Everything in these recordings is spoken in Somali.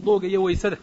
wuduuga iyo weysada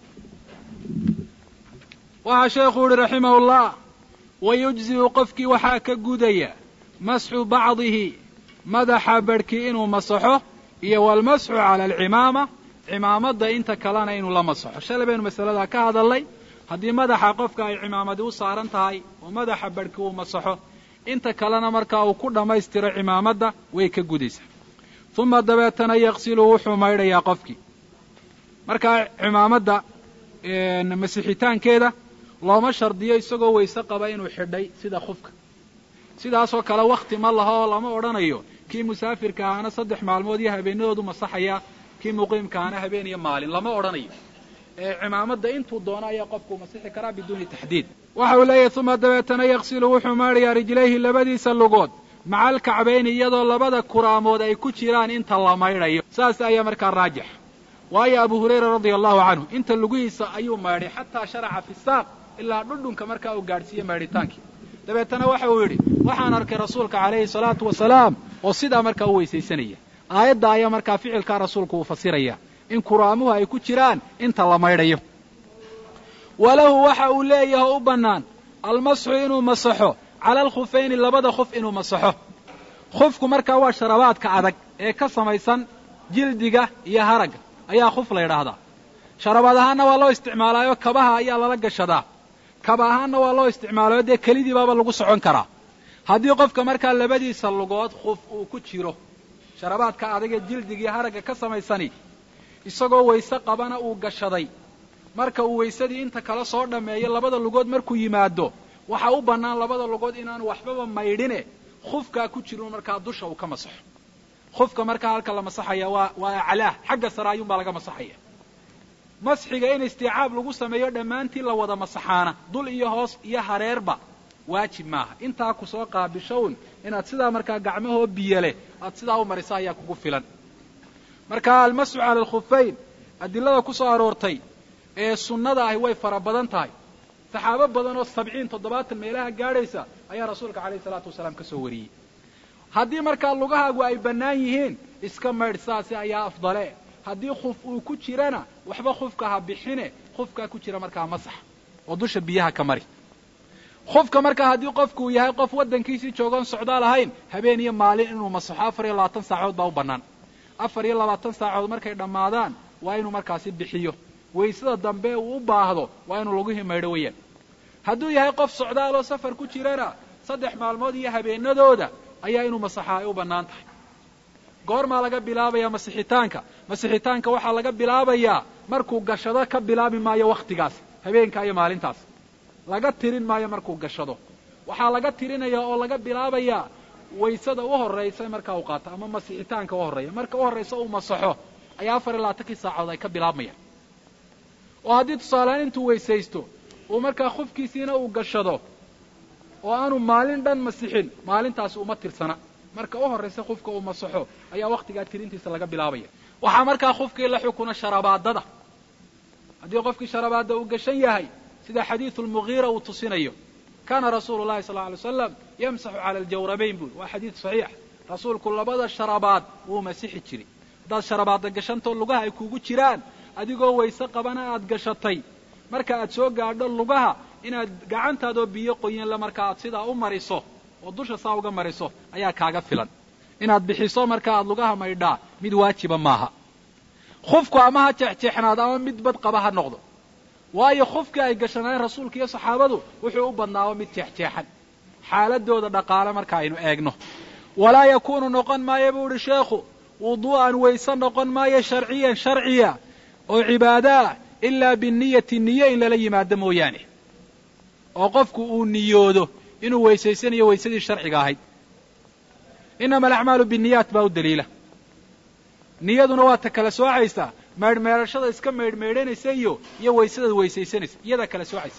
waxaa sheekhu yihi raximahu llah wayujzi'u qofkii waxaa ka gudaya masxu bacdihi madaxa barhkii inuu masaxo iyo walmasxu cala alcimaama cimaamadda inta kalena inuu la masaxo shalay baynu masaladaa ka hadalnay haddii madaxa qofka ay cimaamadi u saaran tahay oo madaxa barhkii uu masaxo inta kalena markaa uu ku dhammaystiro cimaamadda way ka gudaysaa uma dabeetana yaqsilu wuxuu maydhayaa qofkii markaa cimaamadda masixitaankeeda looma shardiyo isagoo weyse qaba inuu xidhay sida khufka sidaasoo kale wakhti ma laha oo lama odhanayo kii musaafirka ahaana saddex maalmood iyo habeenadoodu masaxaya kii muqiimka ahaana habeen iyo maalin lama odhanayo ee cimaamadda intuu doono ayaa qofku masixi karaa biduuni taxdiid waxa uu leeyahy uma dabeetana yaqsilu wuxuu maadhayaa rijlayhi labadiisa lugood maca alkacbayni iyadoo labada kuraamood ay ku jiraan inta la maydhayo saas ayaa markaa raajix waayo abu hurayra radia allahu canhu inta lugihiisa ayuu maydhay xataa sharaca fi saaq ilaa dhudhunka markaa uu gaadhsiiye maydhitaankii dabeetana waxa uu yidhi waxaan arkay rasuulka calayhi salaatu wasalaam oo sidaa markaa u weysaysanaya aayadda ayaa markaa ficilkaa rasuulku uu fasiraya in kuraamuhu ay ku jiraan inta la maydhayo walahu waxa uu leeyahay u bannaan almasxu inuu masaxo cala alkhufayni labada khuf inuu masaxo khufku markaa waa sharabaadka adag ee ka samaysan jildiga iyo haragga ayaa khuf la yidhaahdaa sharabaad ahaanna waa loo isticmaalaayo kabaha ayaa lala gashadaa kaba ahaanna waa loo isticmaalayo dee kelidii baaba lagu socon karaa haddii qofka markaa labadiisa lugood khuf uu ku jiro sharabaadka adagee jildigiiyo haragga ka samaysani isagoo wayse qabana uu gashaday marka uu waysadii inta kale soo dhammeeyo labada lugood markuu yimaado waxaa u bannaan labada lugood inaanu waxbaba maydhine khufkaa ku jirin markaa dusha uu ka masaxo khufka markaa halka la masaxaya waa waa aclaah xagga sare ayuunbaa laga masaxaya masxiga in istiicaab lagu sameeyo dhammaantii la wada masaxaana dul iyo hoos iyo hareerba waajib maaha intaa ku soo qaabishown inaad sidaa markaa gacmahoo biyo leh aad sidaa u marisa ayaa kugu filan marka almasxu cala alkhufayn adilada ku soo aroortay ee sunnada ahi way fara badan tahay saxaabo badan oo sabciin toddobaatan meelaha gaadhaysa ayaa rasuulka calayhi salaatu wasalaam ka soo wariyey haddii markaa lugahaagu ay bannaan yihiin iska maydh saasi ayaa afdale haddii khuf uu ku jirana waxba khufka ha bixine khufkaa ku jira markaa masax oo dusha biyaha ka mari khufka markaa haddii qofkuu yahay qof waddankiisii joogoon socdaal ahayn habeen iyo maalin inuu masaxo afar iyo labaatan saacood baa u bannaan afar iyo labaatan saacood markay dhammaadaan waa inuu markaasi bixiyo waysada dambe uu u baahdo waa inuu lagu himaydho weyaan hadduu yahay qof socdaaloo safar ku jirana saddex maalmood iyo habeenadooda ayaa inuu masaxaa ay u bannaan tahay goormaa laga bilaabayaa masixitaanka masixitaanka waxaa laga bilaabayaa markuu gashado ka bilaabi maayo wakhtigaas habeenkaa iyo maalintaas laga tirin maayo markuu gashado waxaa laga tirinayaa oo laga bilaabayaa waysada u horraysa markaa uu qaato ama masixitaanka u horreeya marka u horraysa uu masaxo ayaa afar iyo labaatankii saacood ay ka bilaabmayaan oo haddii tusaalehaan intuu weysaysto uu markaa khufkiisiina uu gashado oo aanu maalin dhan masixin maalintaasi uma tirsana marka u horraysa khufka uu masaxo ayaa wakhtigaa tirintiisa laga bilaabaya waxaa markaa khufkii la xukuna sharabaadada haddii qofkii sharabaadda uu gashan yahay sida xadiidu lmugiira uu tusinayo kaana rasuulu llahi sal lla alay slam yamsaxu cala aljawrabayn buuri waa xadiid saxiix rasuulku labada sharabaad wuu masixi jiray haddaad sharabaadda gashantoo lugaha ay kugu jiraan adigoo wayse qabana aad gashatay marka aad soo gaadho lugaha inaad gacantaadoo biyo qoyanle marka aad sidaa u mariso oo dusha saa uga mariso ayaa kaaga filan inaad bixiso marka aad lugaha maydhaa mid waajiba maaha khufku ama ha jeexjeexnaado ama mid bad qaba ha noqdo waayo khufkii ay gashanaayeen rasuulka iyo saxaabadu wuxuu u badnaaba mid jeexjeexan xaaladooda dhaqaale marka aynu eegno walaa yakuunu noqon maayo buu ihi sheekhu wuduu'an wayse noqon maayo sharciyan sharciya oo cibaadaah ilaa biniyati niyo in lala yimaado mooyaane oo qofku uu niyoodo inuu weysaysanayo waysadii sharciga ahayd inama alacmaalu binniyaat baa u daliila niyaduna waa ta kala soocaysa maydhmeedhashada iska maydhmaydhanaysa iyo iyo waysadaad weysaysanaysa iyadaa kala soocaysa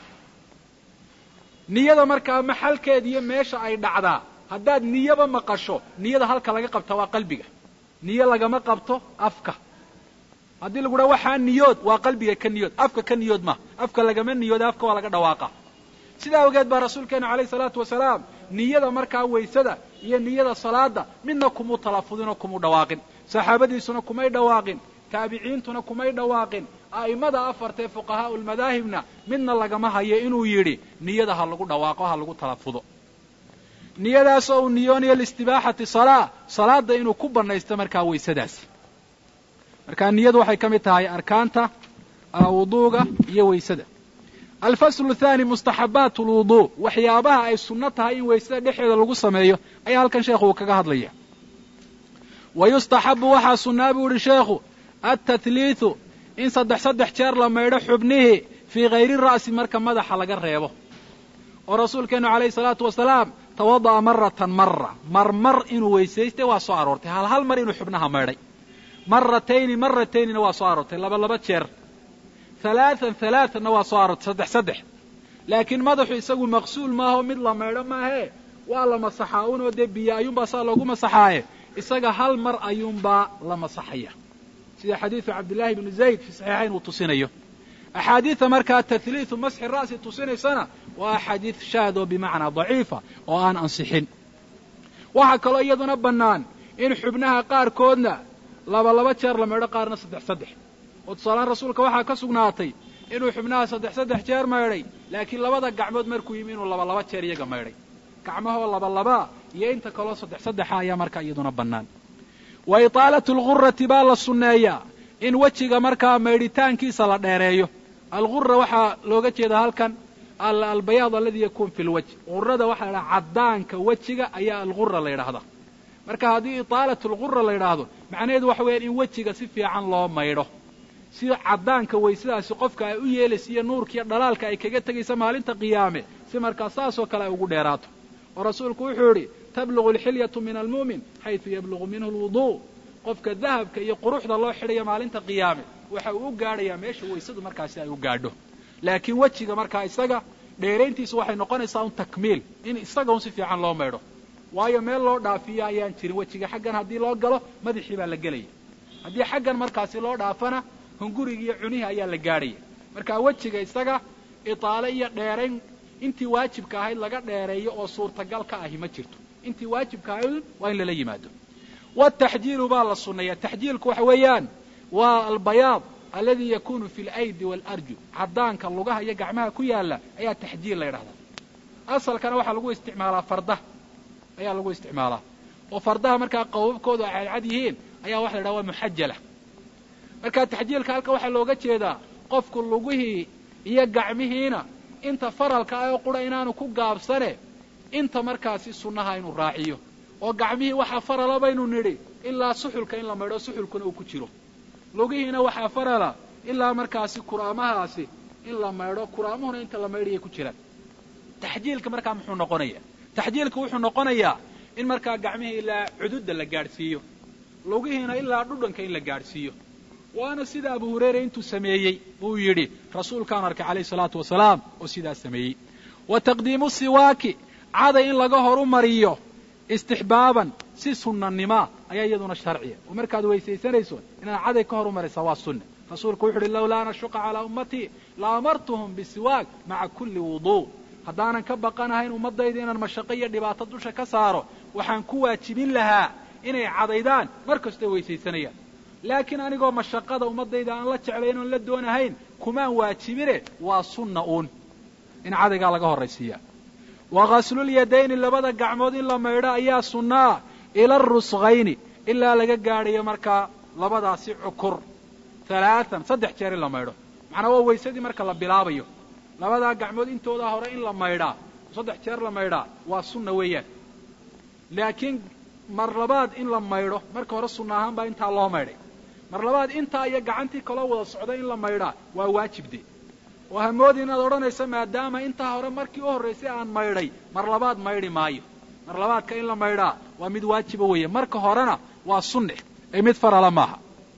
niyada markaa maxalkeed iyo meesha ay dhacdaa haddaad niyaba maqasho niyada halka laga qabta waa qalbiga niyo lagama qabto afka haddii lagu dhaha waxaa niyood waa qalbiga ka niyood afka ka niyood ma afka lagama niyooda afka waa laga dhawaaqa sidaa awgeed baa rasuulkeena calayhi salaatu wasalaam niyada markaa waysada iyo niyada salaada midna kumuu talafudinoo kumuu dhawaaqin saxaabadiisuna kumay dhawaaqin taabiciintuna kumay dhawaaqin a'immada afartae fuqahaa'u lmadaahibna midna lagama hayo inuu yidhi niyada ha lagu dhawaaqo ha lagu talafudo niyadaasoo uu niyoonayo liistibaaxati salaa salaada inuu ku bannaysto markaa waysadaasi markaa niyadu waxay ka mid tahay arkaanta wuduuga iyo waysada alfaslu thaani mustaxabaat lwuduu waxyaabaha ay sunno tahay in waysada dhexeeda lagu sameeyo ayaa halkan sheekhu uu kaga hadlaya wa yustaxabu waxaa sunnaa buu ihi sheekhu altatliithu in saddex saddex jeer la maydho xubnihii fii hayri ra'si marka madaxa laga reebo oo rasuulkeennu calayhi salaatu wasalaam tawada'a maratan mara marmar inuu weysaystay waa soo aroortay hal hal mar inuu xubnaha maydhay maratayni marataynina waa soo aroortay laba laba jeer halaatan halaatanna waa soo aroortay saddex saddex laakiin madaxu isagu maqsuul maaho mid la maydho maahee waa la masaxaa unoo dee biyo ayuunbaa saa loogu masaxaaye isaga hal mar ayuunbaa la masaxaya sida xadiidu cabdillaahi bnu zayd fi saxiixayn uu tusinayo axaadiida markaa tahliidu masxi ra'si tusinaysana waa axaadiid shaad oo bimacnaa daciifa oo aan ansixin waxaa kaloo iyaduna bannaan in xubnaha qaarkoodna laba laba jeer la maydho qaarna saddex saddex oo tusaalaan rasuulka waxaa ka sugnaatay inuu xubnaha saddex saddex jeer maydhay laakiin labada gacmood markuu yimi inuu laba laba jeer iyaga maydhay gacmahoo laba labaa iyo inta kaloo saddex saddexa ayaa markaa iyaduna bannaan wa itaalatu algurati baa la sunneeyaa in wejiga markaa maydhitaankiisa la dheereeyo algura waxaa looga jeedaa halkan albayaad aladi yakuun fi lwajh gurada waxaa la ydhaha caddaanka wejiga ayaa algura la yidhaahdaa marka haddii itaalatu algura la yidhaahdo macnaheedu waxa weeyaan in wejiga si fiican loo maydho si caddaanka waysadaasi qofka ay u yeelaysa iyo nuurkiiyo dhalaalka ay kaga tegaysa maalinta qiyaame si markaa saasoo kale ay ugu dheeraato oo rasuulku wuxuu yidhi tablugu alxilyatu min almu'min xaysu yablugu minhu lwuduu qofka dahabka iyo quruxda loo xidhaya maalinta qiyaame waxa uu u gaadhayaa meesha waysadu markaasi ay u gaadho laakiin wejiga markaa isaga dheerayntiisu waxay noqonaysaa un takmiil in isaga un si fiican loo maydho waayo meel loo dhaafiyo ayaan jirin wejiga xaggan haddii loo galo madaxii baa la gelaya haddii xaggan markaasi loo dhaafana hungurigi iyo cunihii ayaa la gaadhaya marka wejiga isaga itaale iyo dheerayn intii waajibka ahayd laga dheereeyo oo suurtagal ka ahi ma jirto intii waajibka ahayd waa in lala yimaado wataxjiilu baa la sunneeya taxjiilku waxa weeyaan waa albayaad aladi yakunu fi alaydi waalarjul caddaanka lugaha iyo gacmaha ku yaala ayaa taxjiil la ydhahdaa asalkana waxaa lagu isticmaalaa fardaha ayaa lagu isticmaalaa oo fardaha markaa qawabkoodu ay cadcad yihiin ayaa waxa la ydhaha waa muxajala marka taxjiilka halka waxaa looga jeedaa qofku lugihii iyo gacmihiina inta faralka ah oo qura inaanu ku gaabsane inta markaasi sunnaha inuu raaciyo oo gacmihii waxaa farala baynu nidhi ilaa suxulka in la maydho suxulkuna uu ku jiro lugihiina waxaa farala ilaa markaasi kuraamahaasi in la maydho kuraamuhuna inta la maydhayay ku jiraan taxjiilka markaa muxuu noqonayaa taxjiilka wuxuu noqonayaa in markaa gacmihii ilaa cududda la gaadhsiiyo lugihiina ilaa dhudhanka in la gaadhsiiyo waana sida abu hurayra intuu sameeyey buu yidhi rasuulkaan arkay calayhi salaatu wasalaam oo sidaas sameeyey wa taqdiimu siwaaki caday in laga horu mariyo istixbaaban si sunnanimaa ayaa iyaduna sharciya oo markaad weysaysanayso inaad caday ka horu maraysaa waa sunna rasuulku wuxu uhi lowlaa an ashuqa calaa ummatii la amartuhum bisiwaak maca kulli wuduu haddaanan ka baqanahayn ummaddayda inaan mashaqo iyo dhibaato dusha ka saaro waxaan ku waajibin lahaa inay cadaydaan mar kastoo weysaysanayaan laakiin anigoo mashaqada ummaddayda aan la jeclayn oon la doonahayn kumaan waajibine waa sunna uun in cadaygaa laga horraysiiya wa ghaslul-yadayni labada gacmood in la maydho ayaa sunnaa ila arusqayni ilaa laga gaadhayo markaa labadaasi cukur halaatan saddex jeer in la maydho macnaa waa waysadii marka la bilaabayo labadaa gacmood intoodaa hore in la maydhaa saddex jeer la maydhaa waa sunna weeyaan laakiin mar labaad in la maydho marka hore sunna ahaan baa intaa loo maydhay mar labaad intaa iyo gacantii kaloo wada socda in la maydhaa waa waajibde oo hamoodi inaad odhanayso maadaama intaa hore markii u horraysay aan maydhay mar labaad maydhi maayo mar labaadka in la maydhaa waa mid waajiba weeye marka horena waa sunne ee mid farala maaha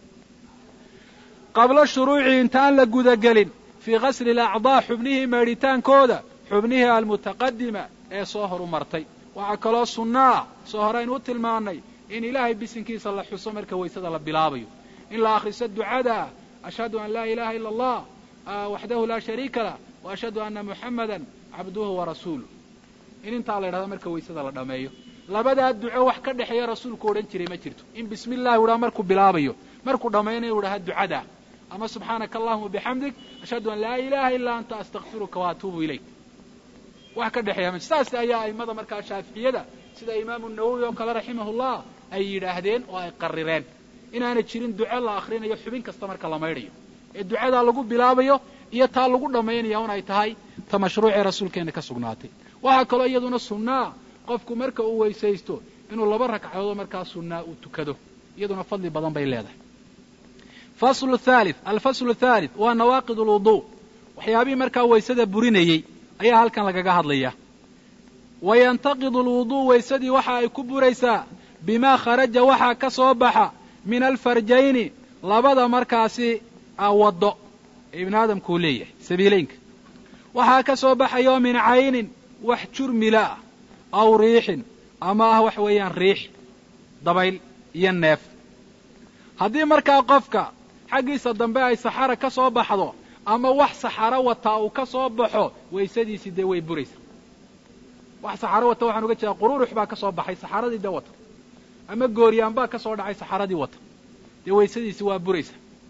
qabla shuruuci intaan la gudagelin fii ghasli alacdaa xubnihii maydhitaankooda xubnihii almutaqadima ee soo horu martay waxaa kaloo sunnaa soo horeaynu u tilmaannay in ilaahay bisinkiisa la xuso marka waysada la bilaabayo in la akhriso ducada ashhadu an laa ilaha ila allah waxdahu laa shariika lah wa ashhadu anna muxammadan cabduhu wa rasuuluh in intaa la ydhahdo marka waysada la dhammeeyo labadaa duco wax ka dhexeeya rasuulku odhan jiray ma jirto in bismi illahi udhaa markuu bilaabayo markuu dhammayna inuu dhaha ducada ama subxaanaka allahuma bixamdig ashhadu an laa ilaha ilaa anta astakfiruka wa atuubu ilayk wax ka dhexeeya ma saas ayaa aimada markaa shaaficiyada sida imaamu nawowi oo kale raximahullah ay yidhaahdeen oo ay qarireen inaana jirin duco la akrinayo xubin kasta marka la maydhayo ee ducadaa lagu bilaabayo iyo taa lagu dhammaynaya un ay tahay ta mashruucee rasuulkeena ka sugnaatay waxaa kaloo iyaduna sunnaa qofku marka uu weysaysto inuu laba ragcadood markaa sunnaa uu tukado iyaduna fadli badan bay leedahay faslu thalith alfaslu thalith waa nawaaqid alwuduu waxyaabihii markaa waysada burinayey ayaa halkan lagaga hadlaya wa yantaqidu alwuduu waysadii waxa ay ku buraysaa bimaa kharaja waxaa ka soo baxa min alfarjayni labada markaasi waddo ee ibnu aadamkuu leeyahay sabiileynka waxaa ka soo baxayo min caynin wax jurmila ah aw riixin ama ah wax weeyaan riix dabayl iyo neef haddii markaa qofka xaggiisa dambe ay saxara ka soo baxdo ama wax saxaro wataa uu ka soo baxo waysadiisii dee way buraysaa wax saxaro wata waxaan uga jeedaa qururux baa ka soo baxay saxaradii dee wata ama gooryaan baa ka soo dhacay saxaradii wata dee waysadiisi waa buraysa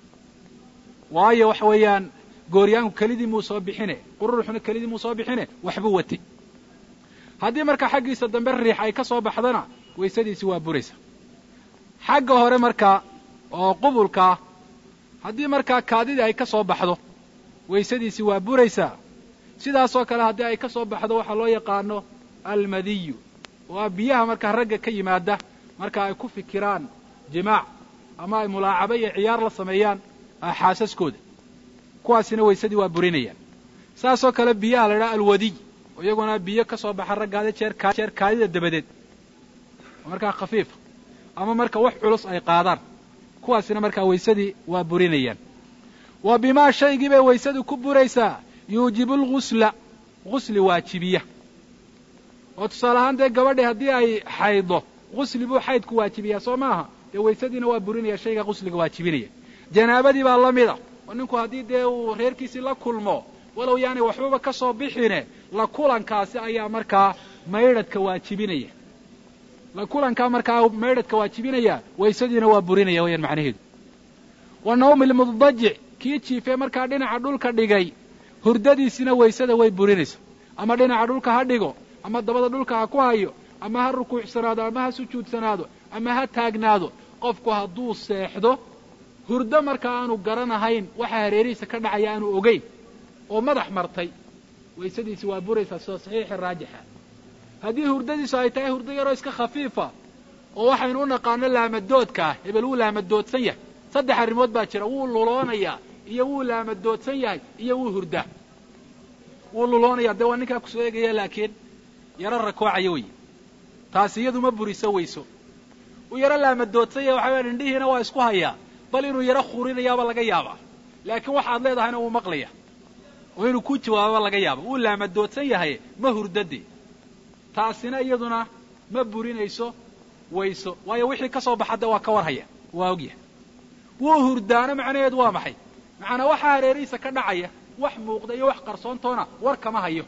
waayo waxa weeyaan gooryaanku kelidii muu soo bixine qururuxuna kelidii muu soo bixine waxbuu watay haddii markaa xaggiisa dambe riix ay ka soo baxdana waysadiisi waa buraysa xagga hore markaa oo qubulkaa haddii markaa kaadidii ay ka soo baxdo waysadiisi waa buraysaa sidaasoo kale haddii ay ka soo baxdo waxaa loo yaqaano almadiyu waa biyaha markaa ragga ka yimaada marka ay ku fikiraan jimaac ama ay mulaacabo iyo ciyaar la sameeyaan xaasaskooda kuwaasina waysadii waa burinayaan saasoo kale biyaha la idhaha alwadiy oo iyaguna biyo ka soo baxa raggaada jeer jeer kaadida dabadeed oo markaa khafiifa ama marka wax culus ay qaadaan kuwaasina markaa waysadii waa burinayaan wa bimaa shaygii bay waysadu ku buraysaa yuujibu lgusla gusli waajibiya oo tusaale ahaan dee gabadhi haddii ay xaydo gusli buu xaydku waajibiyaa soo maaha dee waysadiina waa burinaya shayga gusliga waajibinaya janaabadii baa la mida oo ninku haddii dee uu reerkiisii la kulmo walow yaanay waxbaba ka soo bixine la kulankaasi ayaa markaa maydhadka waajibinaya la kulankaa markaa maydhadka waajibinaya waysadiina waa burinaya wayaan macnaheedu wa nawmi lmuddajic kii jiifee markaa dhinaca dhulka dhigay hurdadiisina waysada way burinaysa ama dhinaca dhulka ha dhigo ama dabada dhulka ha ku hayo ama ha rukuucsanaado ama ha sujuudsanaado ama ha taagnaado qofku hadduu seexdo hurdo markaa aanu garanahayn waxa hareerihiisa ka dhacaya aanu ogeyn oo madax martay waysadiisi waa buraysaa sida saxiixi raajixa haddii hurdadiisu ay tahay hurdo yaroo iska khafiifa oo waxaynu u naqaano laamadoodka ah hebel wuu laamadoodsan yahay saddex arrimood baa jira wuu luloonayaa iyo wuu laamadoodsan yahay iyo wuu hurdaa wuu luloonayaa dee waa ninkaa kusoo eegaya laakiin yaro rakoocaya wey taasi iyadu ma buriso weyso uu yaro laamadoodsan yahay waxa wayaan indhihiina waa isku hayaa bal inuu yaro khurinayaaba laga yaabaa laakiin waxaad leedahayna wuu maqlaya oo inuu ku jawaababa laga yaaba wuu laamadoodsan yahay ma hurdade taasina iyaduna ma burinayso wayso waayo wixii ka soo baxa de waa ka warhaya waa ogyahay wuu hurdaana macnaheedu waa maxay macanaa waxaa hareerihiisa ka dhacaya wax muuqda iyo wax qarsoontoona war kama hayo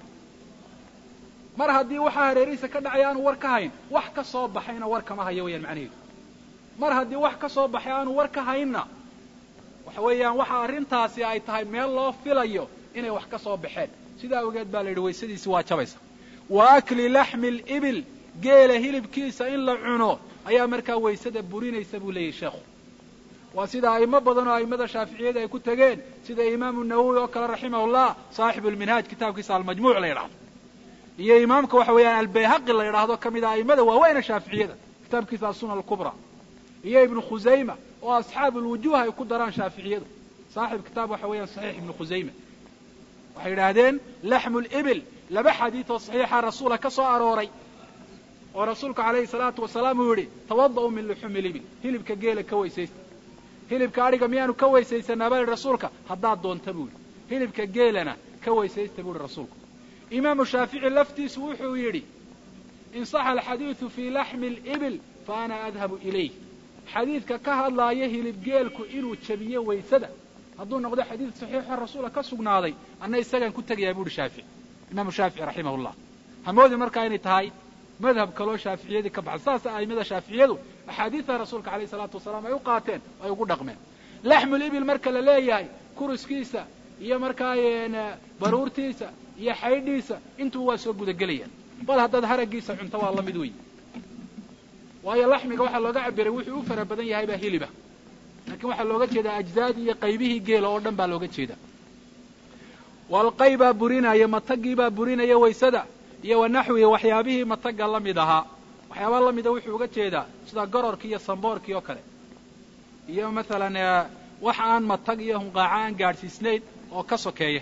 mar haddii waxaa hareerihiisa ka dhacaya aanu war ka hayn wax ka soo baxayna war kama hayo wayaan macnaheedu mar haddii wax ka soo baxay aanu war ka haynna waxa weeyaan waxa arrintaasi ay tahay meel loo filayo inay wax ka soo baxeen sidaa ogeed baa la yidhi waysadiisi waa jabaysa wa akli laxmi libil geela hilibkiisa in la cuno ayaa markaa waysada burinaysa buu leeyahy sheekhu waa sida a'imo badan oo a'immada shaaficiyada ay ku tegeen sida imaamu nawowi oo kale raximahullah saaxibu lminhaaj kitaabkiisa almajmuuc la yidhahdo iyo imaamka waxa weeyaan albayhaqi la yidhaahdo ka mid a a'immada waaweyna shaaficiyada kitaabkiisa asuna alkubra iyo ibnu khusayma oo asxaabu lwujuuh ay ku daraan shaaficiyadu saaxib kitaab waxa weeyaan saxiix ibnu khusayma waxay yidhaahdeen laxmu libil laba xadiid oo saxiixa rasuula ka soo arooray oo rasuulku calayhi salaatu wasalaam uu yidhi tawada'u min luxumi libil hilibka geela ka weysaysta hilibka adhiga miyaanu ka weysaysanaa baa yidhi rasuulka haddaad doonta buu yidhi hilibka geelana ka weysaysta buu yidhi rasuulku imaamu shaafici laftiisu wuxuu yidhi in saxa alxadiidu fii laxmi libil fa ana adhabu ilayh xadiidka ka hadlaaya hilibgeelku inuu jabiyo waysada hadduu noqdo xadiid saxiixo rasuula ka sugnaaday anna isagaan ku tegayaa bu uhi shaafici imaamu shaafici raximah llah hamoodi markaa inay tahay madhab kaloo shaaficiyadii ka baxsan saas aimada shaaficiyadu axaadiida rasuulka alayh isalaatu wasalaam ay u qaateen ay ugu dhaqmeen laxmul ibil marka la leeyahay kuruskiisa iyo markaa baruurtiisa iyo xaydhiisa intuu waa soo gudagelayaan bal haddaad haragiisa cunto waa la mid wey waayo laxmiga waxaa looga cabiray wuxuu u fara badan yahay baa hiliba laakiin waxaa looga jeedaa ajzaadii iyo qaybihii geela oo dhan baa looga jeeda walqay baa burinaya matagii baa burinaya waysada iyo wanaxwihi waxyaabihii mataga la mid ahaa waxyaabaa la mida wuxuu uga jeedaa sida gororkii iyo samboorkii oo kale iyo masalan wax aan matag iyo hunqaaco aan gaadhsiisnayn oo ka sokeeya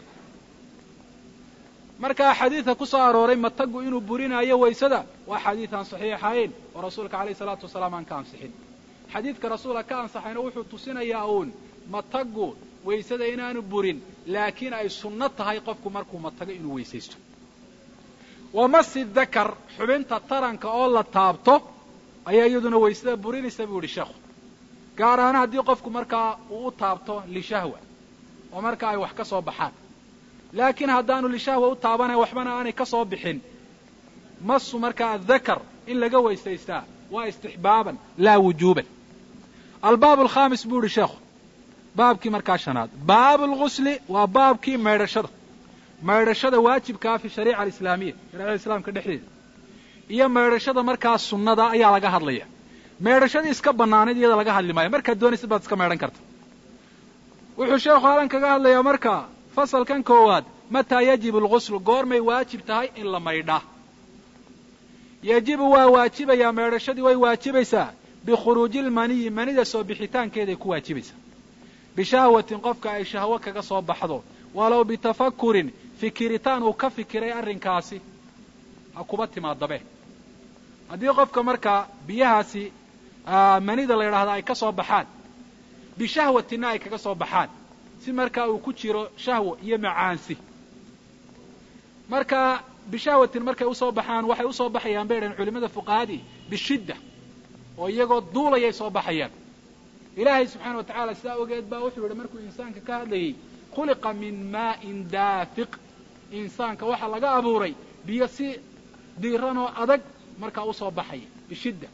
markaa xadiidka ku soo arooray matagu inuu burinaayo waysada waa xadiid aan saxiixayn oo rasuulka alayh isalaatu wasalaam aan ka ansixin xadiidka rasuulka ka ansaxayna wuxuu tusinayaa uun matagu waysada inaanu burin laakiin ay sunno tahay qofku markuu matago inuu weysaysto wamasi dakar xubinta taranka oo la taabto ayaa iyaduna waysada burinaysa buu yihi sheekhu gaar ahaan haddii qofku markaa uu u taabto lishahwa oo marka ay wax ka soo baxaan laakiin haddaanu lishahwa u taabanayn waxbana aanay ka soo bixin masu markaa adakar in laga weysaystaa waa istixbaaban laa wujuuban albaab alkhamis buu yihi sheekhu baabkii markaa shanaad baabu lgusli waa baabkii maydhashada maydhashada waajibkaa fi shariica alislaamiya shariicada islaamka dhexdeeda iyo maydhashada markaa sunnada ayaa laga hadlaya maydhashadii iska bannaanayd iyada laga hadli maayo markaad doonaysid baad iska maydhan karta wuxuu sheekhu halan kaga hadlayaa markaa fasalkan koowaad mataa yajibu alguslu goormay waajib tahay in la maydhaa yajibu waa waajibayaa maydhashadii way waajibaysaa bikhuruuji lmaniyi manida soo bixitaankeeday ku waajibaysaa bishahwatin qofka ay shahwo kaga soo baxdo walow bitafakurin fikiritaan uu ka fikiray arrinkaasi ha kuba timaadabe haddii qofka markaa biyahaasi manida la yidhaahda ay ka soo baxaan bishahwatinna ay kaga soo baxaan si markaa uu ku jiro shahwo iyo macaansi marka bishahwatin markay usoo baxaan waxay usoo baxayaan bay dhahen culimada fuqahadii bishidda oo iyagoo duulayay soo baxayaan ilaahay subxaana wa tacaala sidaa ogeed baa wuxuu yidhi markuu insaanka ka hadlayay khuliqa min maa'in daafiq insaanka waxaa laga abuuray biyo si diiran oo adag markaa usoo baxaya bishidda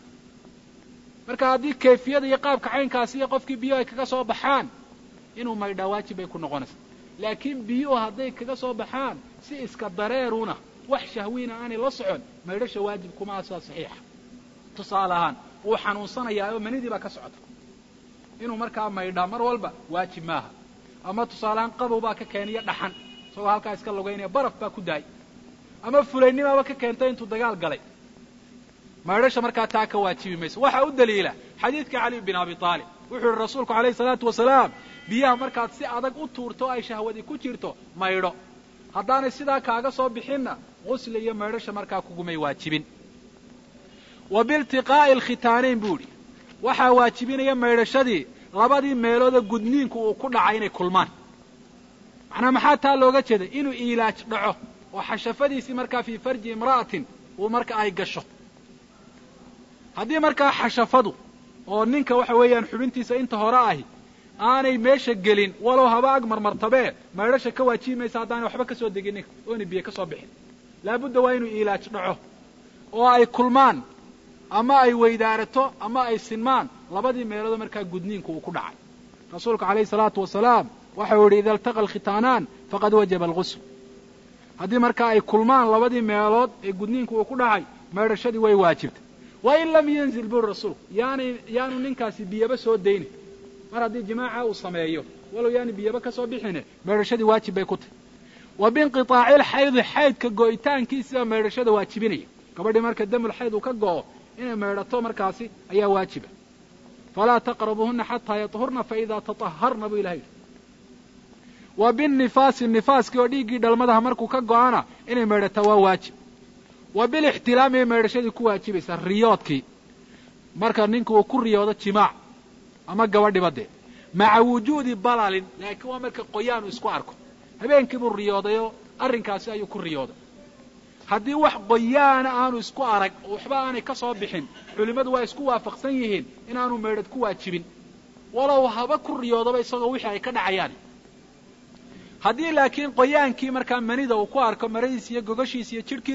marka haddii kayfiyada iyo qaabka caynkaasi iyo qofkii biyo ay kaga soo baxaan inuu maydhaa waajib bay ku noqonaysaa laakiin biyuhu hadday kaga soo baxaan si iska dareeruna wax shahwiina aanay la socon maydhasha waajib kuma asaa saxiixa tusaale ahaan wuu xanuunsanayaa oo manidii baa ka socota inuu markaa maydhaa mar walba waajib maaha ama tusaaleahaan qabow baa ka keeniyo dhaxan isagoo halkaa iska lugaynaya baraf baa ku daay ama fulaynimaaba ka keentay intuu dagaal galay maydhasha markaa taa ka waajibi mayso waxaa u daliila xadiidka cali bin abi aalib wuxuu yihi rasuulku alayhi salaatu wasalaam biyaha markaad si adag u tuurto o ay shahwadi ku jirto maydho haddaanay sidaa kaaga soo bixinna gusli iyo maydhasha markaa kugumay waajibin wa biiltiqaa'i alkhitaanayn buu idhi waxaa waajibinaya maydhashadii labadii meeloodoo gudniinku uu ku dhacay inay kulmaan macnaa maxaa taa looga jeeda inuu iilaaj dhaco oo xashafadiisii markaa fii farji imra'atin uu marka ay gasho haddii markaa xashafadu oo ninka waxa weeyaan xubintiisa inta hore ahi aanay meesha gelin walow haba ag marmartabee maydhasha ka waajibi maysa haddaanay waxba ka soo degin ninka oona biyo ka soo bixin laabudda waa inuu iilaaj dhaco oo ay kulmaan ama ay weydaarato ama ay sinmaan labadii meeloodoo markaa gudniinku uu ku dhacay rasuulku alayhi salaatu wasalaam waxau yidhi ida iltaqa alkhitaanaan faqad wajaba algusl haddii markaa ay kulmaan labadii meelood ee gudniinku uu ku dhacay maydhashadii way waajibtay wa in lam yanzil buri rasuulku yaanay yaanu ninkaasi biyaba soo daynin mar haddii jimaaca uu sameeyo walow yaanu biyaba ka soo bixine maydhashadii waajib bay ku tahy wa biinqiطaaci alxaydi xaydka go'itaankiisiba maydhashada waajibinaya gabadhii marka damul xayd uu ka go'o inay maydhato markaasi ayaa waajiba falaa taqrabuuhuna xataa yaطhurna faida taطaharna buu ilahay yidhi wa binnifaasi nifaaskii oo dhiiggii dhalmadaha markuu ka go'ana inay maydhataa waa waajib wa bilixtilaami ay maydhashadii ku waajibaysaa riyoodkii marka ninku uu ku riyoodo jimaac ama gabadhiba dee maca wujuudi balalin laakiin waa marka qoyaanu isku arko habeenkii buu riyoodayoo arrinkaasi ayuu ku riyooday haddii wax qoyaana aanu isku arag oo waxba aanay ka soo bixin culimmadu waa isku waafaqsan yihiin inaanu maydhad ku waajibin walow haba ku riyoodaba isagoo wixii ay ka dhacayaan haddii laakiin qoyaankii markaa manida uu ku arko maradiisa iyo gogashiisa iyo jidhkiisa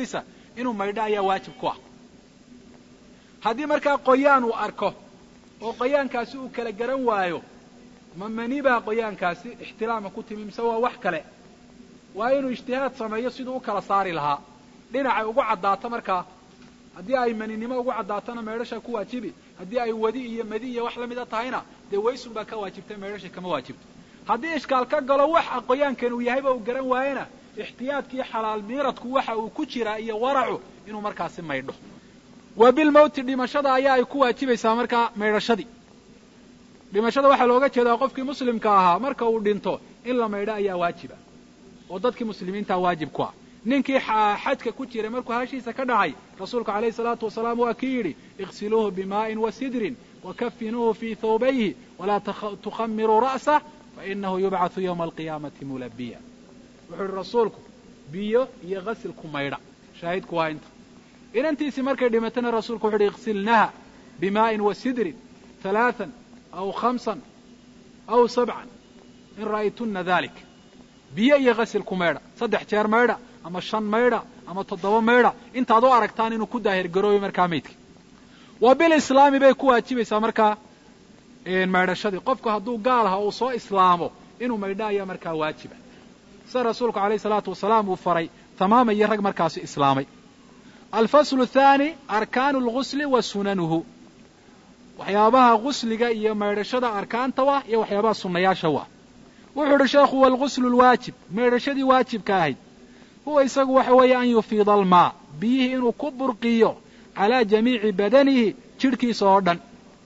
inuu maydho ayaa waajib ku ah haddii markaa qoyaan uu arko oo qoyaankaasi uu kala garan waayo ma mani baa qoyaankaasi ixtilaama ku timi mise waa wax kale waa inuu ijtihaad sameeyo siduu u kala saari lahaa dhinacay ugu caddaato markaa haddii ay maninimo ugu caddaatona meedhasha ku waajibi haddii ay wadi iyo madi iyo wax la mida tahayna dee waysun baa ka waajibtay meedhasha kama waajibto haddii ishkaal ka galo waxa qoyaankan uu yahayba uu garan waayena ixtiyaadkii xalaal miiradku waxa uu ku jiraa iyo waracu inuu markaasi maydho wa bilmowti dhimashada ayaa ay ku waajibaysaa markaa maydhashadii dhimashada waxaa looga jeedaa qofkii muslimka ahaa marka uu dhinto in la maydho ayaa waajiba oo dadkii muslimiintaa waajib ku ah ninkii xajka ku jiray markuu hashiisa ka dhacay rasuulku alayhi salaatu wasalaam waa kii yidhi iqsiluuhu bimaa'in wa sidrin wakafinuuhu fii thawbayhi walaa tukhamiruu ra'sah fainahu yubcathu yowma alqiyaamati mulabiya wuxuu yihi rasuulku biyo iyo ghasilku maydha shaahidku waa inta inantiisii markay dhimatana rasuulku wuxu uhi iqsilnaha bimaa'in wa sidrin halaaan aw khamsan aw sabcan in ra'aytuna dalik biyo iyo ghasilku maydha saddex jeer maydha ama shan maydha ama toddoba maydha intaad u aragtaan inuu ku daahirgarooyo markaa maydka wa bilislaami bay ku waajibaysaa markaa maydhashadii qofku hadduu gaal aha uu soo islaamo inuu maydho ayaa markaa waajiba sida rasuulku alayh salaatu wasalaam uu faray tamaama iyo rag markaasi islaamay alfaslu thaani arkaanu lgusli wa sunanuhu waxyaabaha gusliga iyo maydhashada arkaanta wa iyo waxyaabaha sunnayaasha wa wuxuu idhi sheekhu walguslu lwaajib maydhashadii waajibka ahayd huwa isagu waxa weeye an yufiida almaa biyihii inuu ku burqiyo calaa jamiici badanihi jidhkiisa oo dhan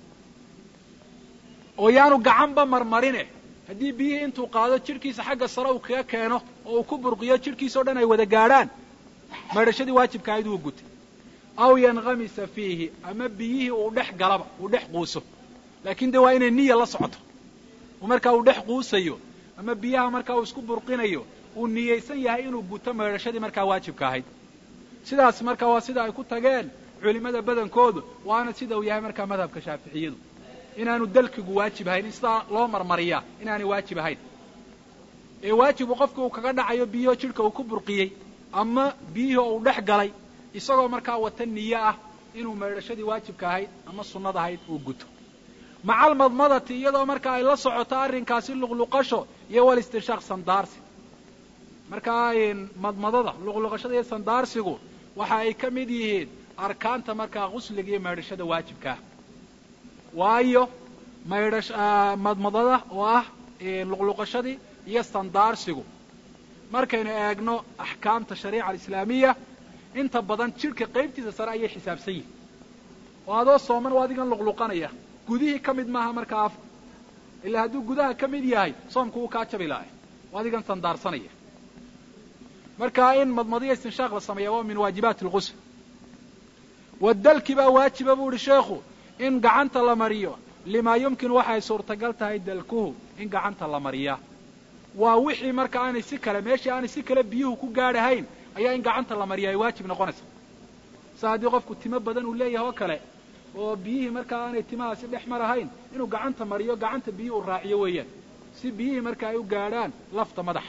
oo yaanu gacanba marmarine haddii biyihii intuu qaado jidhkiisa xagga sare uu kaga keeno oo uu ku burqiyo jidhkiisa o dhan ay wada gaadhaan maydhashadii waajibka ahayd wuu gutay aw yankamisa fiihi ama biyihii uu dhex galaba uu dhex quuso laakiin dee waa inay niya la socoto oo markaa uu dhex quusayo ama biyaha markaa uu isku burqinayo uu niyaysan yahay inuu guto maydhashadii markaa waajibka ahayd sidaas markaa waa sida ay ku tageen culimmada badankoodu waana sida uu yahay markaa madhabka shaaficiyadu inaanu dalkigu waajib ahayn in sidaa loo marmariyaa inaanay waajib ahayn ee waajibu qofka uu kaga dhacayo biyaho jidhka uu ku burqiyey ama biyihii uu dhex galay isagoo markaa wata niyo ah inuu maydhashadii waajibka ahayd ama sunnada ahayd uu guto maca almadmadati iyadoo marka ay la socoto arrinkaasi luqluqasho iyo walistinshaaq sandaarsi markaa madmadada luqluqashada iyo sandaarsigu waxa ay ka mid yihiin arkaanta markaa gusliga iyo maydhashada waajibkaah waayo maydhash madmadada oo ah luqluqashadii iyo sandaarsigu markaynu eegno axkaamta shariica alislaamiya inta badan jidhka qaybtiisa sare ayay xisaabsan yihin oo adoo sooman oo adigan luqluqanaya gudihii ka mid maaha markaa afka ilaa hadduu gudaha ka mid yahay soomku wuu kaa jabi lahay oo adigan sandaarsanaya markaa in madmadiyo istinshaaq la sameeya waa min waajibaati alqusl wadalki baa waajiba buu ihi sheekhu in gacanta la mariyo limaa yumkin waxay suurtagal tahay dalkuhu in gacanta la mariyaa waa wixii marka aanay si kale meeshii aanay si kale biyuhu ku gaadhahayn ayaa in gacanta la mariya ay waajib noqonaysa sa haddii qofku timo badan uu leeyahay oo kale oo biyihii markaa aanay timahaasi dhex marahayn inuu gacanta mariyo gacanta biyuhu u raaciyo weeyaan si biyihii marka ay u gaadhaan lafta madaxa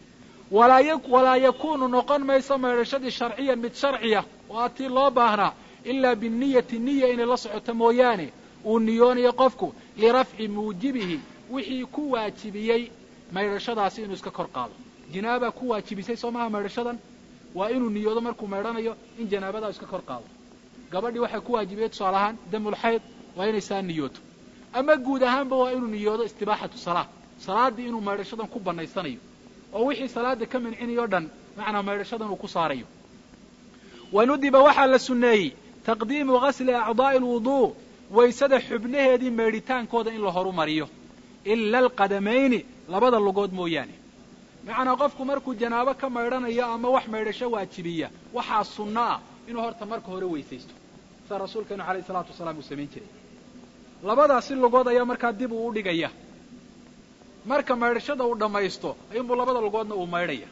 walaa yakunu noqon mayso maydhashadii sharciyan mid sharciya oo a tii loo baahnaa ilaa biniyati niya inay la socoto mooyaane uu niyoonayo qofku lirafci muujibihi wixii ku waajibiyey maydhashadaasi inuu iska kor qaado janaabaa ku waajibisay soo maha maydhashadan waa inuu niyoodo markuu maydhanayo in janaabadaa iska kor qaado gabadhii waxay ku waajibiyey tusaale ahaan damulxayd waa inay saa niyooto ama guud ahaanba waa inuu niyoodo istibaaxatu salaa salaaddii inuu maydhashadan ku bannaysanayo oo wixii salaada ka mancinayo o dhan macnaa maydhashadan uu ku saarayo wanudiba waxaa la sunneeyey taqdiimu ghasli acdaa'i alwuduu waysada xubnaheedii maydhitaankooda in la horumariyo ila alqadamayni labada lugood mooyaane macnaa qofku markuu janaabo ka maydhanayo ama wax maydhasho waajibiya waxaa sunno ah inuu horta marka hore weysaysto sida rasuulkeenu alayh isalaatu wasalaam uu samayn jiray labadaasi lugood ayaa markaa dib uu u dhigaya marka maydhashada uu dhammaysto ayuunbuu labada lugoodna uu maydhaya